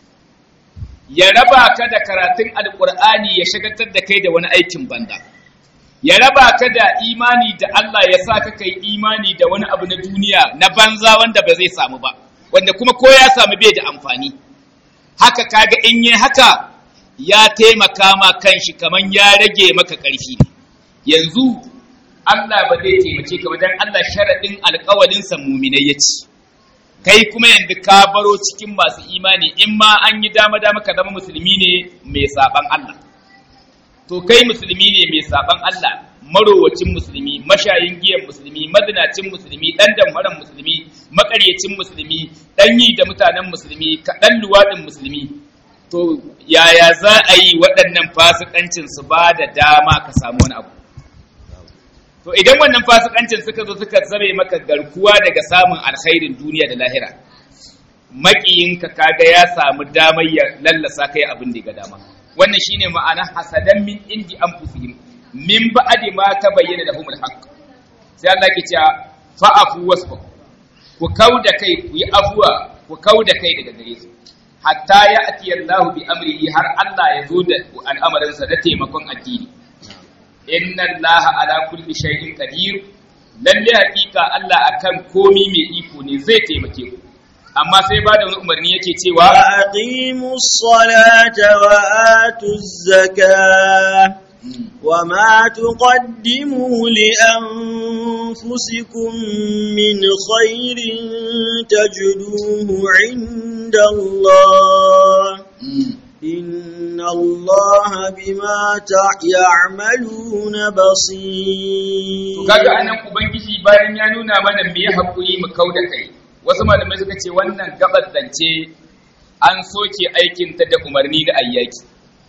B: ya raba ka da karatun alkur'ani ya shagaltar da kai da wani aikin banda ya raba ka da imani da Allah ya sa ka kai imani da wani abu na duniya na banza wanda ba zai samu ba wanda kuma ko ya samu bai da amfani haka kaga in yi haka ya taimaka ma kanshi kaman ya rage maka ƙarfi ne yanzu Allah ba zai taimake ka ba dan Allah sharadin alƙawalin sa mu'minai yace kai kuma yanzu ka baro cikin masu imani in ma an yi dama dama ka zama musulmi ne mai saban Allah to kai musulmi ne mai saban Allah marowacin musulmi mashayin giyan musulmi mazinacin musulmi dan damfaran musulmi makaryacin musulmi dan yi da mutanen musulmi kaɗan luwaɗin musulmi to yaya za a yi waɗannan fasikancin su ba da dama ka samu wani abu to idan wannan fasikancin suka zo suka zame maka garkuwa daga samun alkhairin duniya da lahira maƙiyinka kaga ya samu damar ya lallasa kai abin da ga dama wannan shine ma'ana hasadan min indi anfusihim min ba'di ma tabayyana lahumul haqq sai Allah ke cewa fa'afu wasfa ku kauda kai ku yi afuwa ku kauda kai daga gare su hatta ya ati Allah bi amrihi har Allah ya zo da al'amarinsa da taimakon addini inna Allah ala kulli shay'in qadir lalle hakika Allah akan komi mai iko ne zai taimake ku amma sai ba da wani umarni yake cewa
A: وأقيموا الصلاة وآتوا الزكاة وما تقدموا لأنفسكم من خير تجدوه عند الله إن الله بما تع- يعملون بصير
B: kaga anan ubangiji bayan ya nuna mana me ya hakuri mu kauda kai wasu malamai suka ce wannan gabar zance an soke aikin ta da umarni da ayyaki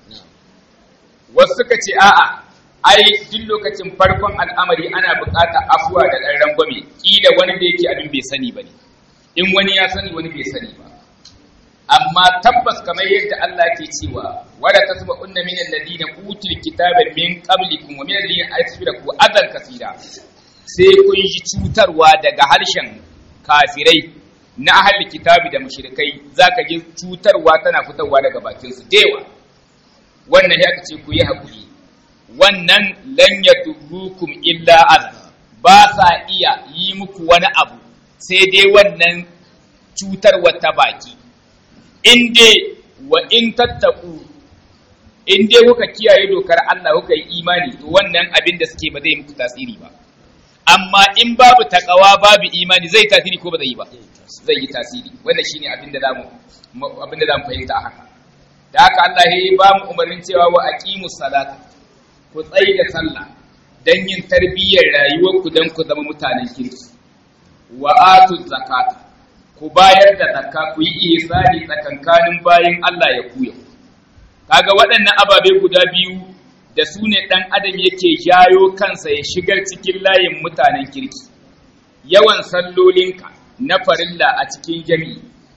B: wasu suka ce a'a ai duk lokacin farkon al'amari ana buƙatar afuwa da ɗan rangwame kila wani da yake abin bai sani ba ne in wani ya sani wani bai sani ba amma tabbas kamar yadda Allah ke cewa wala tasma'unna min alladhina utul kitaba min qablikum wa min alladhina asfiraku adan kasira sai kun ji cutarwa daga harshen kafirai na ahli kitabi da mushrikai zaka ji cutarwa tana fitowa daga bakin su dewa wannan ya ce ku yi hakuri wannan lan yadurukum illa adha ba sa iya yi muku wani abu sai dai wannan cutarwa ta baki in dai wa in tattaku in dai kuka kiyaye dokar Allah kuka yi imani to wannan abin da suke ba zai muku tasiri ba amma in babu takawa babu imani zai tasiri ko ba zai yi ba zai yi tasiri wannan shine abin da zamu abin da zamu fahimta a haka da haka Allah ya ba mu umarnin cewa wa aqimus salata ku tsayi da sallah dan yin tarbiyyar rayuwarku dan ku zama mutanen kirki wa atuz zakata ku bayar da zakka ku yi ihsani tsakankanin bayin Allah ya kuya kaga waɗannan ababe guda biyu da su ne ɗan adam yake jayo kansa ya shigar cikin layin mutanen kirki yawan sallolinka na farilla a cikin jami'i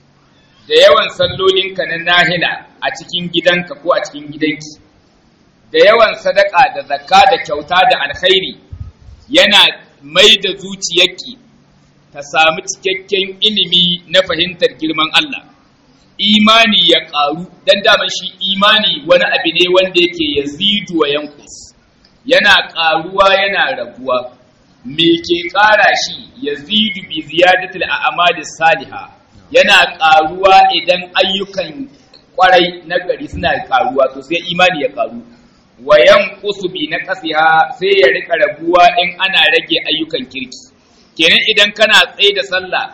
B: da yawan sallolinka na nahila a cikin gidanka ko a cikin gidanki da yawan sadaka da zakka da kyauta da alkhairi yana mai da zuciyarki ta samu cikakken ilimi na fahimtar girman Allah imani ya ƙaru dan daman shi imani wani abu ne wanda yake yazidu wa yankus yana ƙaruwa yana raguwa me ke ƙara shi yazidu bi ziyadatil a'malis salihah yana ƙaruwa idan ayyukan kwarai na gari suna ƙaruwa to sai imani ya ƙaru wa yanqusu bi naqsiha sai ya rika raguwa in ana rage ayyukan kirki kenan idan kana tsaye da sallah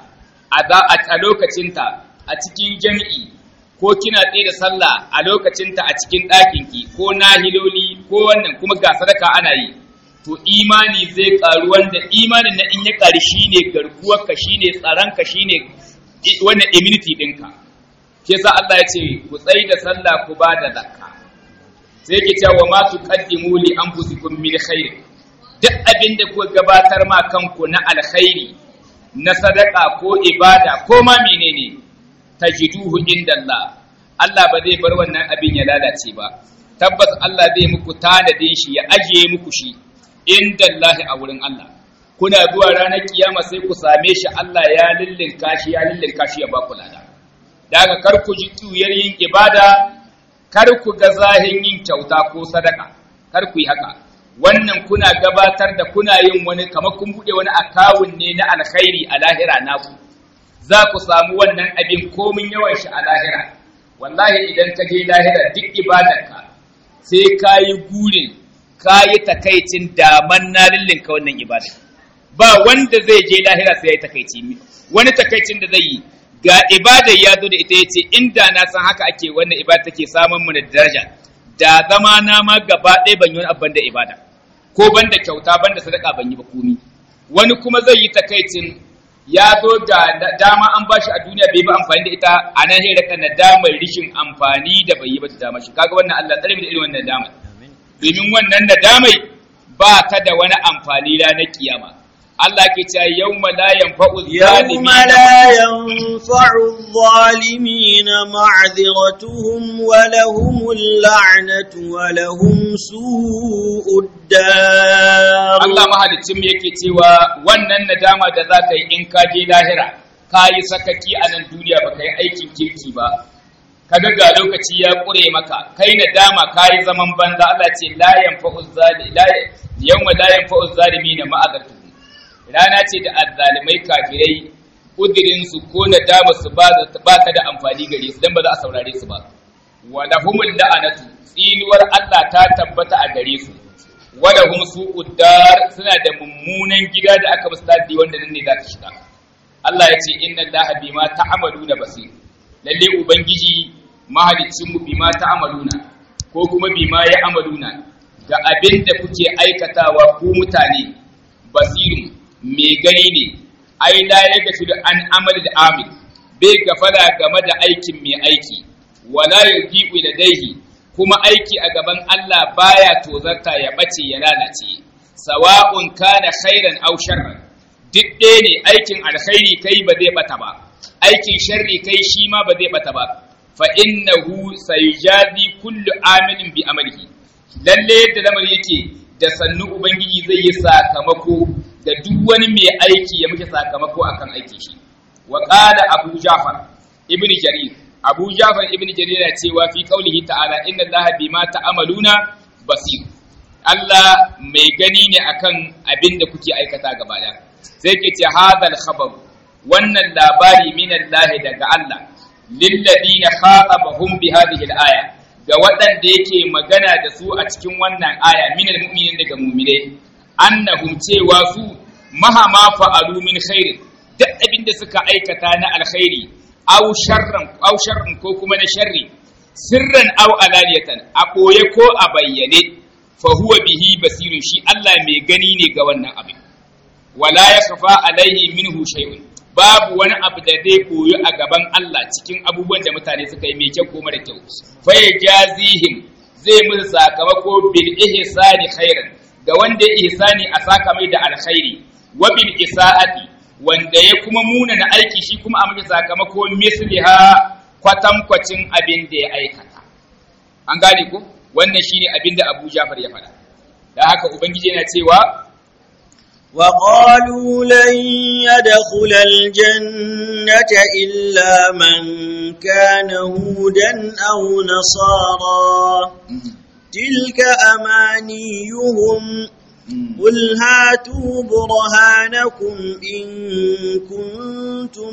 B: a lokacinta a cikin jami'i ko kina tsaye da sallah a lokacinta a cikin ɗakinki ko nahiloli ko wannan kuma ga sadaka ana yi to imani zai ƙaru wanda imanin na in ya ƙari shine garkuwarka shine tsaronka shine wannan immunity ɗinka ke sa Allah ya ce ku tsaye da sallah ku ba da zakka sai ke cewa ma tuqaddimu li anfusikum min khair duk abin da kuka gabatar ma kanku na alkhairi na sadaka ko ibada ko ma menene tajiduhu inda Allah Allah ba zai bar wannan abin ya lalace ba tabbas Allah zai muku tanadin shi ya ajiye muku shi inda Allah a wurin Allah kuna zuwa ranar kiyama sai ku same shi Allah ya lillinka shi ya lillinka shi ya ba ku lada daga kar ku ji tuyar yin ibada kar ku ga zahin yin kyauta ko sadaka kar ku yi haka wannan kuna gabatar da kuna yin wani kamar kun buɗe wani akawun ne na alkhairi a lahira naku za ku samu wannan abin komin yawan shi a lahira wallahi idan ka je lahira duk ibadarka sai ka yi gurin ka yi takaicin daman na lillinka wannan ibadar ba wanda zai je lahira sai ya yi takaici wani takaicin da zai yi ga ibada ya zo da ita ya ce inda na san haka ake wannan ibada take samun mu da daraja da zama na ma gaba ɗaya ban yi wani abban da ibada ko ban da kyauta ban da sadaka ban yi ba komi wani kuma zai yi takaicin ya zo ga dama an ba shi a duniya bai ba amfani da ita a nan hira kan damar rishin amfani da bai yi ba ta dama shi kaga wannan Allah tsare mu da irin wannan damar domin wannan nadamai ba ta da wani amfani ranar kiyama Allah ke cewa yawma la yanfa'u
A: يوم لا ينفع الظالمين معذرتهم ولهم اللعنة ولهم سوء الدار
B: Allah mahalicin mu yake cewa wannan nadama da za ka yi in ka je lahira ka yi sakaki a nan duniya ba ka yi aikin kirki ba kaga ga lokaci ya ƙure maka kai nadama ka yi zaman banza Allah ce la yanfa'u zalimi la yawma la yanfa'u zalimina ma'azartuhum rana ce da azzalimai kafirai kudirin su ko nadama su ba ba ta da amfani gare su dan ba za a saurare su ba wa lahumul la'anatu tsinuwar Allah ta tabbata a gare su wada hum su'ud dar suna da mummunan gida da aka musu tadi wanda nan ne za ta shiga Allah ya ce inna Allaha bima ta'maluna basir lalle ubangiji mahaliccin mu bima ta'maluna ko kuma bima ya amaluna ga abin da kuke aikatawa ku mutane basirin mai gani ne ai la ya gafi da an amal da amil bai gafara game da aikin mai aiki wala yuqiu ladaihi kuma aiki a gaban Allah baya tozarta ya bace ya lalace sawa'un kana khairan aw sharran duk ɗaya ne aikin alkhairi kai ba zai bata ba aikin sharri kai shi ma ba zai bata ba fa innahu sayjazi kullu amilin bi amalihi lalle yadda lamar yake da sannu ubangiji zai yi sakamako da duk wani mai aiki ya muke sakamako akan aiki shi wa qala abu jafar ibnu jarir abu jafar ibnu jarir yana cewa fi qaulihi ta'ala inna allaha bima ta'maluna basir Allah mai gani ne akan abin da kuke aikata gaba da sai ke ce hadal khabar wannan labari min Allah daga Allah lilladina khatabahum bi hadhihi al-aya ga waɗanda yake magana da su a cikin wannan aya minal mu'minin daga mu'minai annahum cewa su mahama fa'alu min khairin duk abin da suka aikata na alkhairi aw sharran aw sharrin ko kuma na sharri sirran aw alaniyatan a koye ko a bayyane fa huwa bihi basirun shi Allah mai gani ne ga wannan abin wala yakfa alaihi minhu shay'un babu wani abu da zai koyo a gaban Allah cikin abubuwan da mutane suka yi mai kyau ko mara kyau fa yajazihim zai musu sakamako bil ihsani khairan ga wanda ya ihsani a saka mai da alkhairi wa bil isaati wanda ya kuma muna na aiki shi kuma a maka sakamako misliha kwatankwacin abin da ya aikata an gane ko wannan shine abin da Abu Jafar ya faɗa da haka ubangiji yana cewa
A: وقالوا لن يدخل الجنة إلا من كان هودا أو نصارى تلك أمانيهم قل هاتوا برهانكم إن كنتم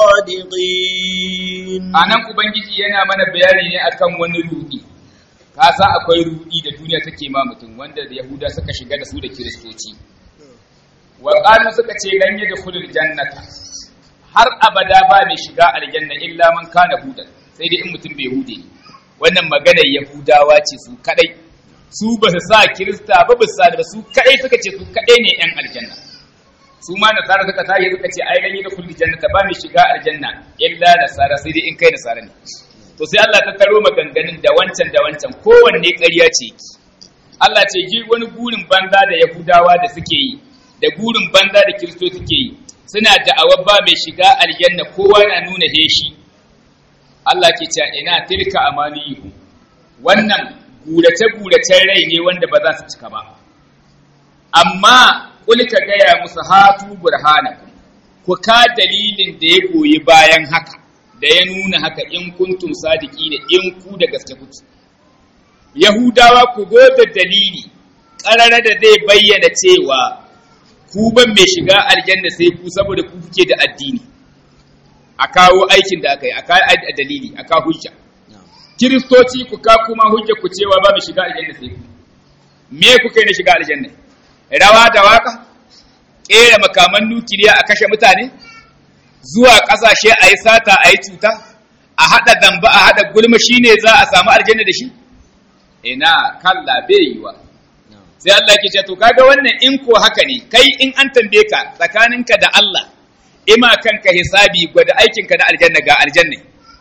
A: صادقين
B: anan ubangiji yana mana bayani ne akan wani rudi ka sa akwai rudi da duniya take ma mutum wanda da yahuda suka shiga da su da kiristoci wa qalu suka ce lan yadkhulul jannata har abada ba mai shiga aljanna illa man kana hudan sai dai in mutum bai hude ne wannan maganar yahudawa ce su kadai su ba su sa kirista ba ba su sa da su kadai suka ce su kadai ne yan aljanna su ma nasara suka tashi suka ce ai lan yadkhulul jannata ba mai shiga aljanna illa nasara sai dai in kai nasara ne to sai Allah ta taro maganganun da wancan da wancan kowanne ƙarya ce Allah ce ji wani gurin banza da yahudawa da suke yi da gurin banza da kiristo suke yi suna da'awar ba mai shiga aljanna kowa na nuna heshi Allah ke cewa ina tilka amaniyu wannan gurace guracen rai ne wanda ba za su cika ba amma kul ka gaya musu hatu burhanakum ku ka dalilin da ya goyi bayan haka da ya nuna haka in kuntum sadiki da in ku da gaske kuke yahudawa ku zo da dalili ƙarara da zai bayyana cewa ku ban mai shiga aljanna sai ku saboda ku kuke da addini a kawo aikin da aka yi a kawo a dalili a kawo hujja kiristoci ku ka kuma hujja ku cewa ba mai shiga aljanna sai ku me kuka yi na shiga aljanna rawa da waka ƙera makaman nukiliya a kashe mutane zuwa ƙasashe a yi sata a yi cuta a haɗa zamba a haɗa gulma shi ne za a samu aljanna da shi ina kalla bai yiwa sai Allah ke ce to kaga wannan in ko haka ne kai in an tambaye ka tsakaninka da Allah ima kanka hisabi gwada aikinka na aljanna ga aljanna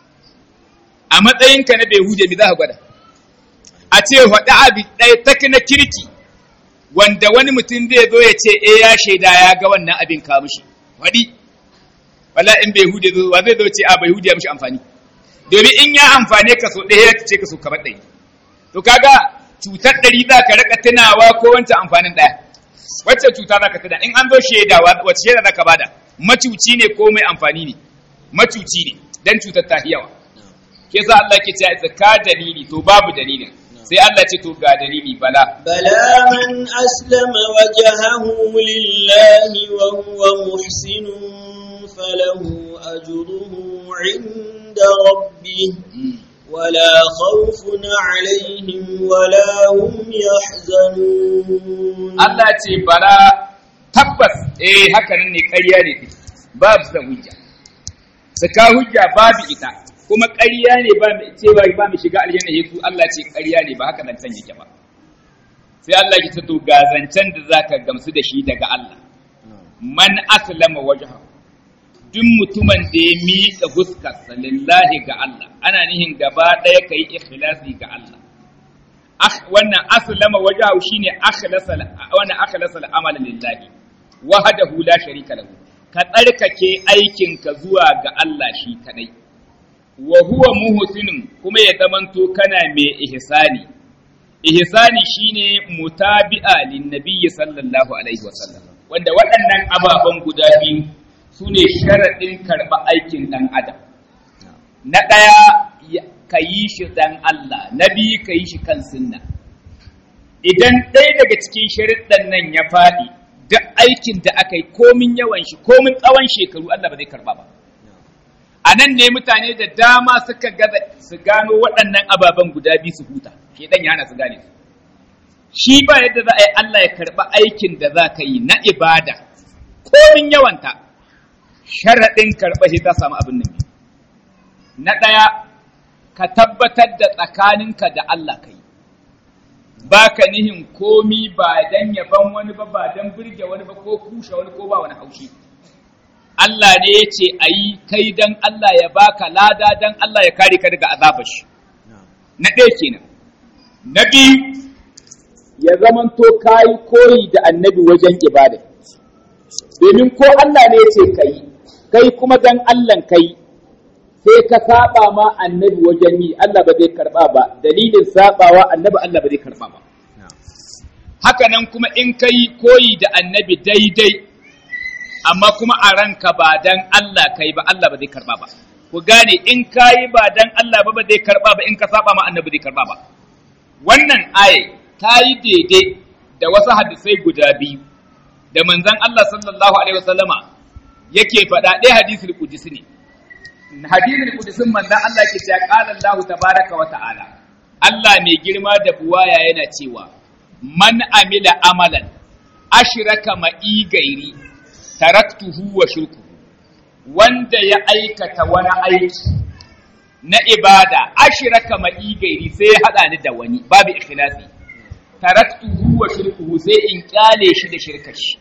B: a matsayinka na bai huje mi za ka gwada a ce faɗi abi ɗaya tak na kirki wanda wani mutum zai zo ya ce eh ya shaida ya ga wannan abin ka mishi faɗi wala in bai hude zo wa zai zo ce a bai hude ya mishi amfani domin in ya amfane ka so ɗaya ya ce ka so kamar ɗari to kaga cutar ɗari za ka raka tunawa ko wancan amfanin ɗaya wacce cuta za ka tuna in an zo shaidawa wacce shaida za ka bada macuci ne ko mai amfani ne macuci ne dan cutar ta yawa ke sa Allah ke ce ka dalili to babu dalilin sai Allah ce to ga dalili bala
A: بلى من أسلم وجهه لله وهو محسن فله أجره عند ربه ولا خوف عليهم ولا هم يحزنون
B: Allah ce bala tabbas eh haka nan ne ƙarya ne babu da hujja saka hujja babu ita kuma ƙarya ne ba mu cewa ba mu shiga aljanna yesu Allah ce ƙarya ne ba haka nan san yake ba sai Allah ya ce to ga zancen da zaka gamsu da shi daga Allah man aslama wajhahu duk mutumin da ya miƙa fuskarsa lillahi ga Allah ana nihin gaba ɗaya kai ikhlasi ga Allah wannan aslama wajahu shine akhlasa wannan akhlasa al-amal lillahi wahdahu la sharika lahu ka tsarkake aikin ka zuwa ga Allah shi kadai wa huwa muhsinun kuma ya zamanto kana mai ihsani ihsani shine mutabi'a lin nabiyyi sallallahu alaihi wasallam wanda waɗannan ababen guda biyu sune sharadin karɓa aikin ɗan adam na ɗaya ka yi shi dan Allah na biyu ka yi shi kan sunna idan ɗaya daga cikin sharuɗan nan ya faɗi duk aikin da aka yi komin yawan shi komin tsawon shekaru Allah ba zai karɓa ba a nan ne mutane da dama suka gaza su gano waɗannan ababen guda biyu su huta shedan ya hana su gane su shi ba yadda za a yi Allah ya karɓa aikin da za ka yi na ibada komin yawanta sharaɗin karɓa shi ta samu abin nan na ɗaya ka tabbatar da tsakaninka da Allah ka yi ba ka nihin komi ba dan yaban wani ba ba dan birge wani ba ko kushe wani ko ba wani haushi Allah ne ya ce a yi kai dan Allah ya baka lada dan Allah ya kare ka daga azabar shi na ɗaya kenan na biyu ya zamanto kayi koyi da annabi wajen ibada domin ko Allah ne ya ce ka yi kai kuma dan Allah kai sai ka saba ma annabi wajen yi Allah ba zai karba ba dalilin sabawa annabi Allah ba zai karba ba haka nan kuma in kai koyi da annabi daidai amma kuma a ranka ba dan Allah kai ba Allah ba zai karba ba ku gane in kayi ba dan Allah ba ba zai karba ba in ka saba ma annabi zai karba ba wannan aye ta yi daidai da wasu hadisai guda biyu da manzon Allah sallallahu alaihi wasallama yake faɗa ɗaya hadisul qudsi ne hadisul qudsin manzon Allah ke cewa qala Allah tabaraka wa ta'ala Allah mai girma da buwaya yana cewa man amila amalan ashraka ma'i gairi taraktuhu wa shirkuhu wanda ya aikata wani aiki na ibada ashraka ma'i gairi sai ya hada ni da wani babu ikhlasi taraktuhu wa shirkuhu sai in kyale shi da shirkar shi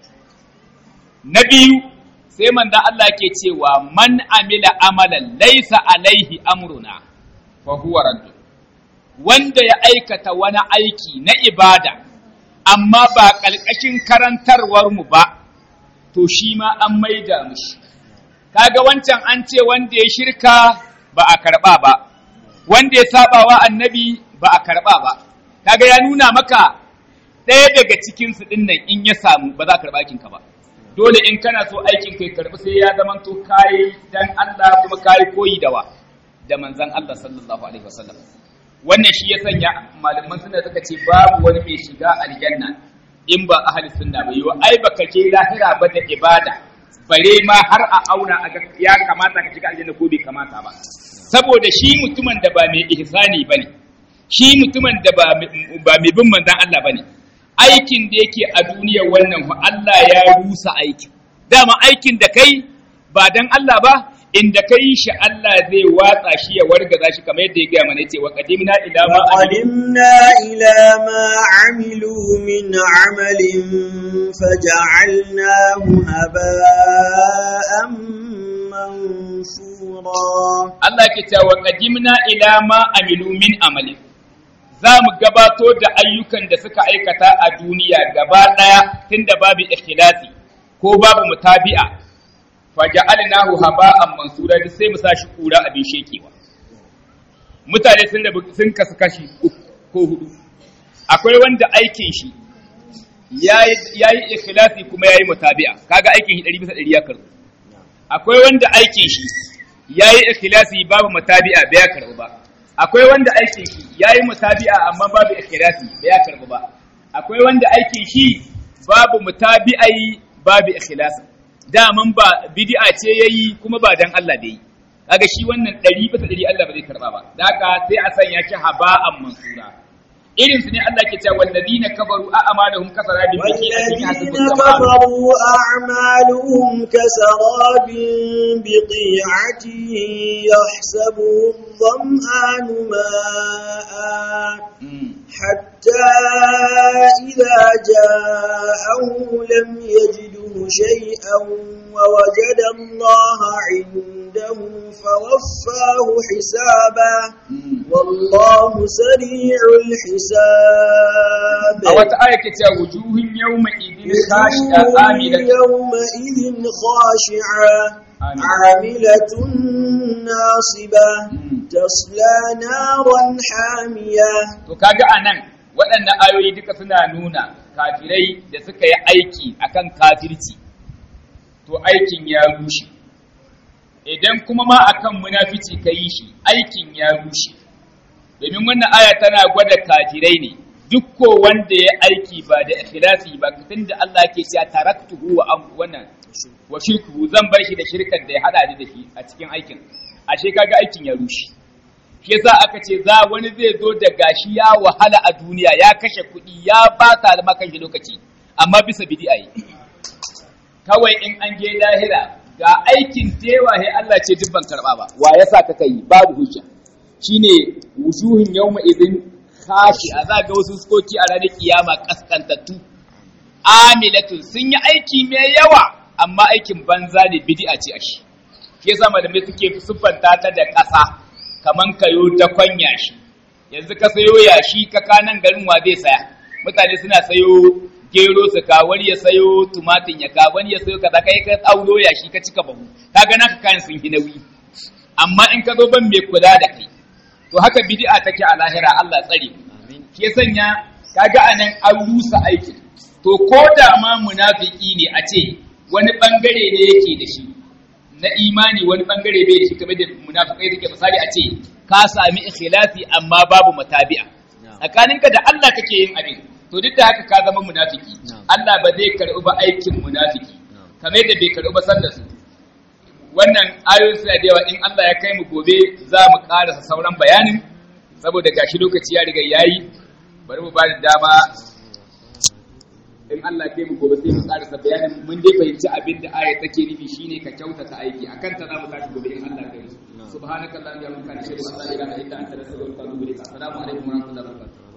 B: na biyu sai manzon Allah ke cewa man amila amalan laysa alaihi amruna fa huwa radd wanda ya aikata wani aiki na ibada amma ba ƙalƙashin karantarwar mu ba to shi ma an maida mushi kaga wancan an ce wanda ya shirka ba a karɓa ba wanda ya sabawa annabi ba a karɓa ba kaga ya nuna maka ɗaya daga cikin su ɗin nan in ya samu ba za ka karɓa aikinka ba dole in kana so aikin kai karɓi sai ya zama to kayi dan Allah kuma kayi koyi da wa da manzon Allah sallallahu alaihi wasallam wannan shi ya sanya malaman suna suka ce babu wani mai shiga aljanna in ba ahli sunna ba yiwa ai baka je lahira ba da ibada bare ma har a auna a ga ya kamata ka shiga aljanna ko bai kamata ba saboda shi mutumin da ba mai ihsani bane shi mutumin da ba ba mai bin manzon Allah bane aikin da yake a duniya wannan fa Allah ya rusa aikin dama aikin da kai ba dan Allah ba inda kai shi Allah zai watsa shi ya wargaza shi kamar yadda ya gaya mana yace wa qadimna ila ma
A: وقدمنا إلى ما عملوا من عمل فجعلناه هباء منثورا
B: Allah ke cewa wa qadimna ila ma amilu min amalin za mu gabato da ayyukan da suka aikata a duniya gaba daya tunda babu ikhlasi ko babu mutabi'a faja'alnahu haba'an mansura duk sai mu sashi kura abin shekewa mutane sun da sun kasu kashi uku ko hudu akwai wanda aikin shi yayi yayi ikhlasi kuma yayi mutabi'a kaga aikin shi 100 bisa 100 ya karbu akwai wanda aikin shi yayi ikhlasi babu mutabi'a bai karbu ba akwai wanda aikin shi yayi mutabi'a amma babu ikhlasi bai karbu ba akwai wanda aikin shi babu mutabi'ai babu ikhlasi daman ba bid'a ce yayi kuma ba dan Allah da yi kaga shi wannan 100 bisa 100 Allah ba zai karba ba da haka sai a sanya shi haba'an mansura irin su ne Allah ke cewa wallazina kafaru a amalahum kasarabin biqi'atin
A: والذين كفروا أعمالهم كسراب بقيعة يحسبه الظمآن ماء حتى إذا جاءه لم يجده شيئا ووجد الله عنده فوفاه حسابه والله سريع الحساب
B: a wata aya ke cewa wujuhun yawma idin khashi'a
A: وجوه
B: amilat
A: يومئذ خاشعة
B: آمين.
A: عاملة ناصبة
B: Mm.
A: تصلى نارا حامية
B: to kaga anan waɗannan ayoyi duka suna nuna kafirai da suka yi aiki akan kafirci to aikin ya rushe idan kuma ma akan munafici ka yi shi aikin ya rushe domin wannan aya tana gwada kafirai ne duk ko wanda ya aiki ba da ikhlasi ba tunda Allah ke cewa taraktuhu wa am wannan wa shirku zan bar shi da shirkan da ya hada ni da shi a cikin aikin ashe kaga aikin ya rushe shi yasa aka ce za wani zai zo da gashi ya wahala a duniya ya kashe kuɗi ya bata da makan shi lokaci amma bisa bid'a yi kawai in an je lahira ga aikin tewa he Allah ce duk ban karba ba wa yasa ka kai babu hujja shine wujuhun yawma idin khashi a za ga wasu skoki a ranar kiyama kaskantattu amilatun sun yi aiki mai yawa amma aikin banza ne bid'a ce a shi shi yasa malamai suke siffanta ta da ƙasa kaman kayo ta kwanya shi yanzu ka sayo yashi ka kanan garin wa zai saya mutane suna sayo gero su ka wani ya sayo tumatin ya ka wani ya sayo kaza kai ka tsauro yashi ka cika bahu kaga naka kayan sun yi nauyi amma in ka zo ban mai kula da kai to haka bid'a take a lahira Allah tsare shi ya sanya kaga anan an rusa aikin to ko da ma munafiki ne a ce wani bangare ne yake da shi na imani wani bangare bai da shi kamar da munafikai take misali a ce ka sami ikhlasi amma babu matabi'a tsakaninka da Allah kake yin abin to duk da haka ka zama munafiki Allah ba zai karɓi ba aikin munafiki kamar yadda bai karɓi ba sallar su wannan ayoyin suna da yawa in Allah ya kai mu gobe za mu karasa sauran bayanin saboda gashi lokaci ya riga yayi bari mu ba da dama in Allah ya kai mu gobe sai mu karasa bayanin mun dai fahimci abin da aya take nufi shine ka kyautata aiki akan ta za mu tashi gobe in Allah ya kai mu subhanakallahumma wa bihamdika ashhadu an la ilaha illa anta astaghfiruka wa atubu ilaik assalamu alaikum wa rahmatullahi wa barakatuh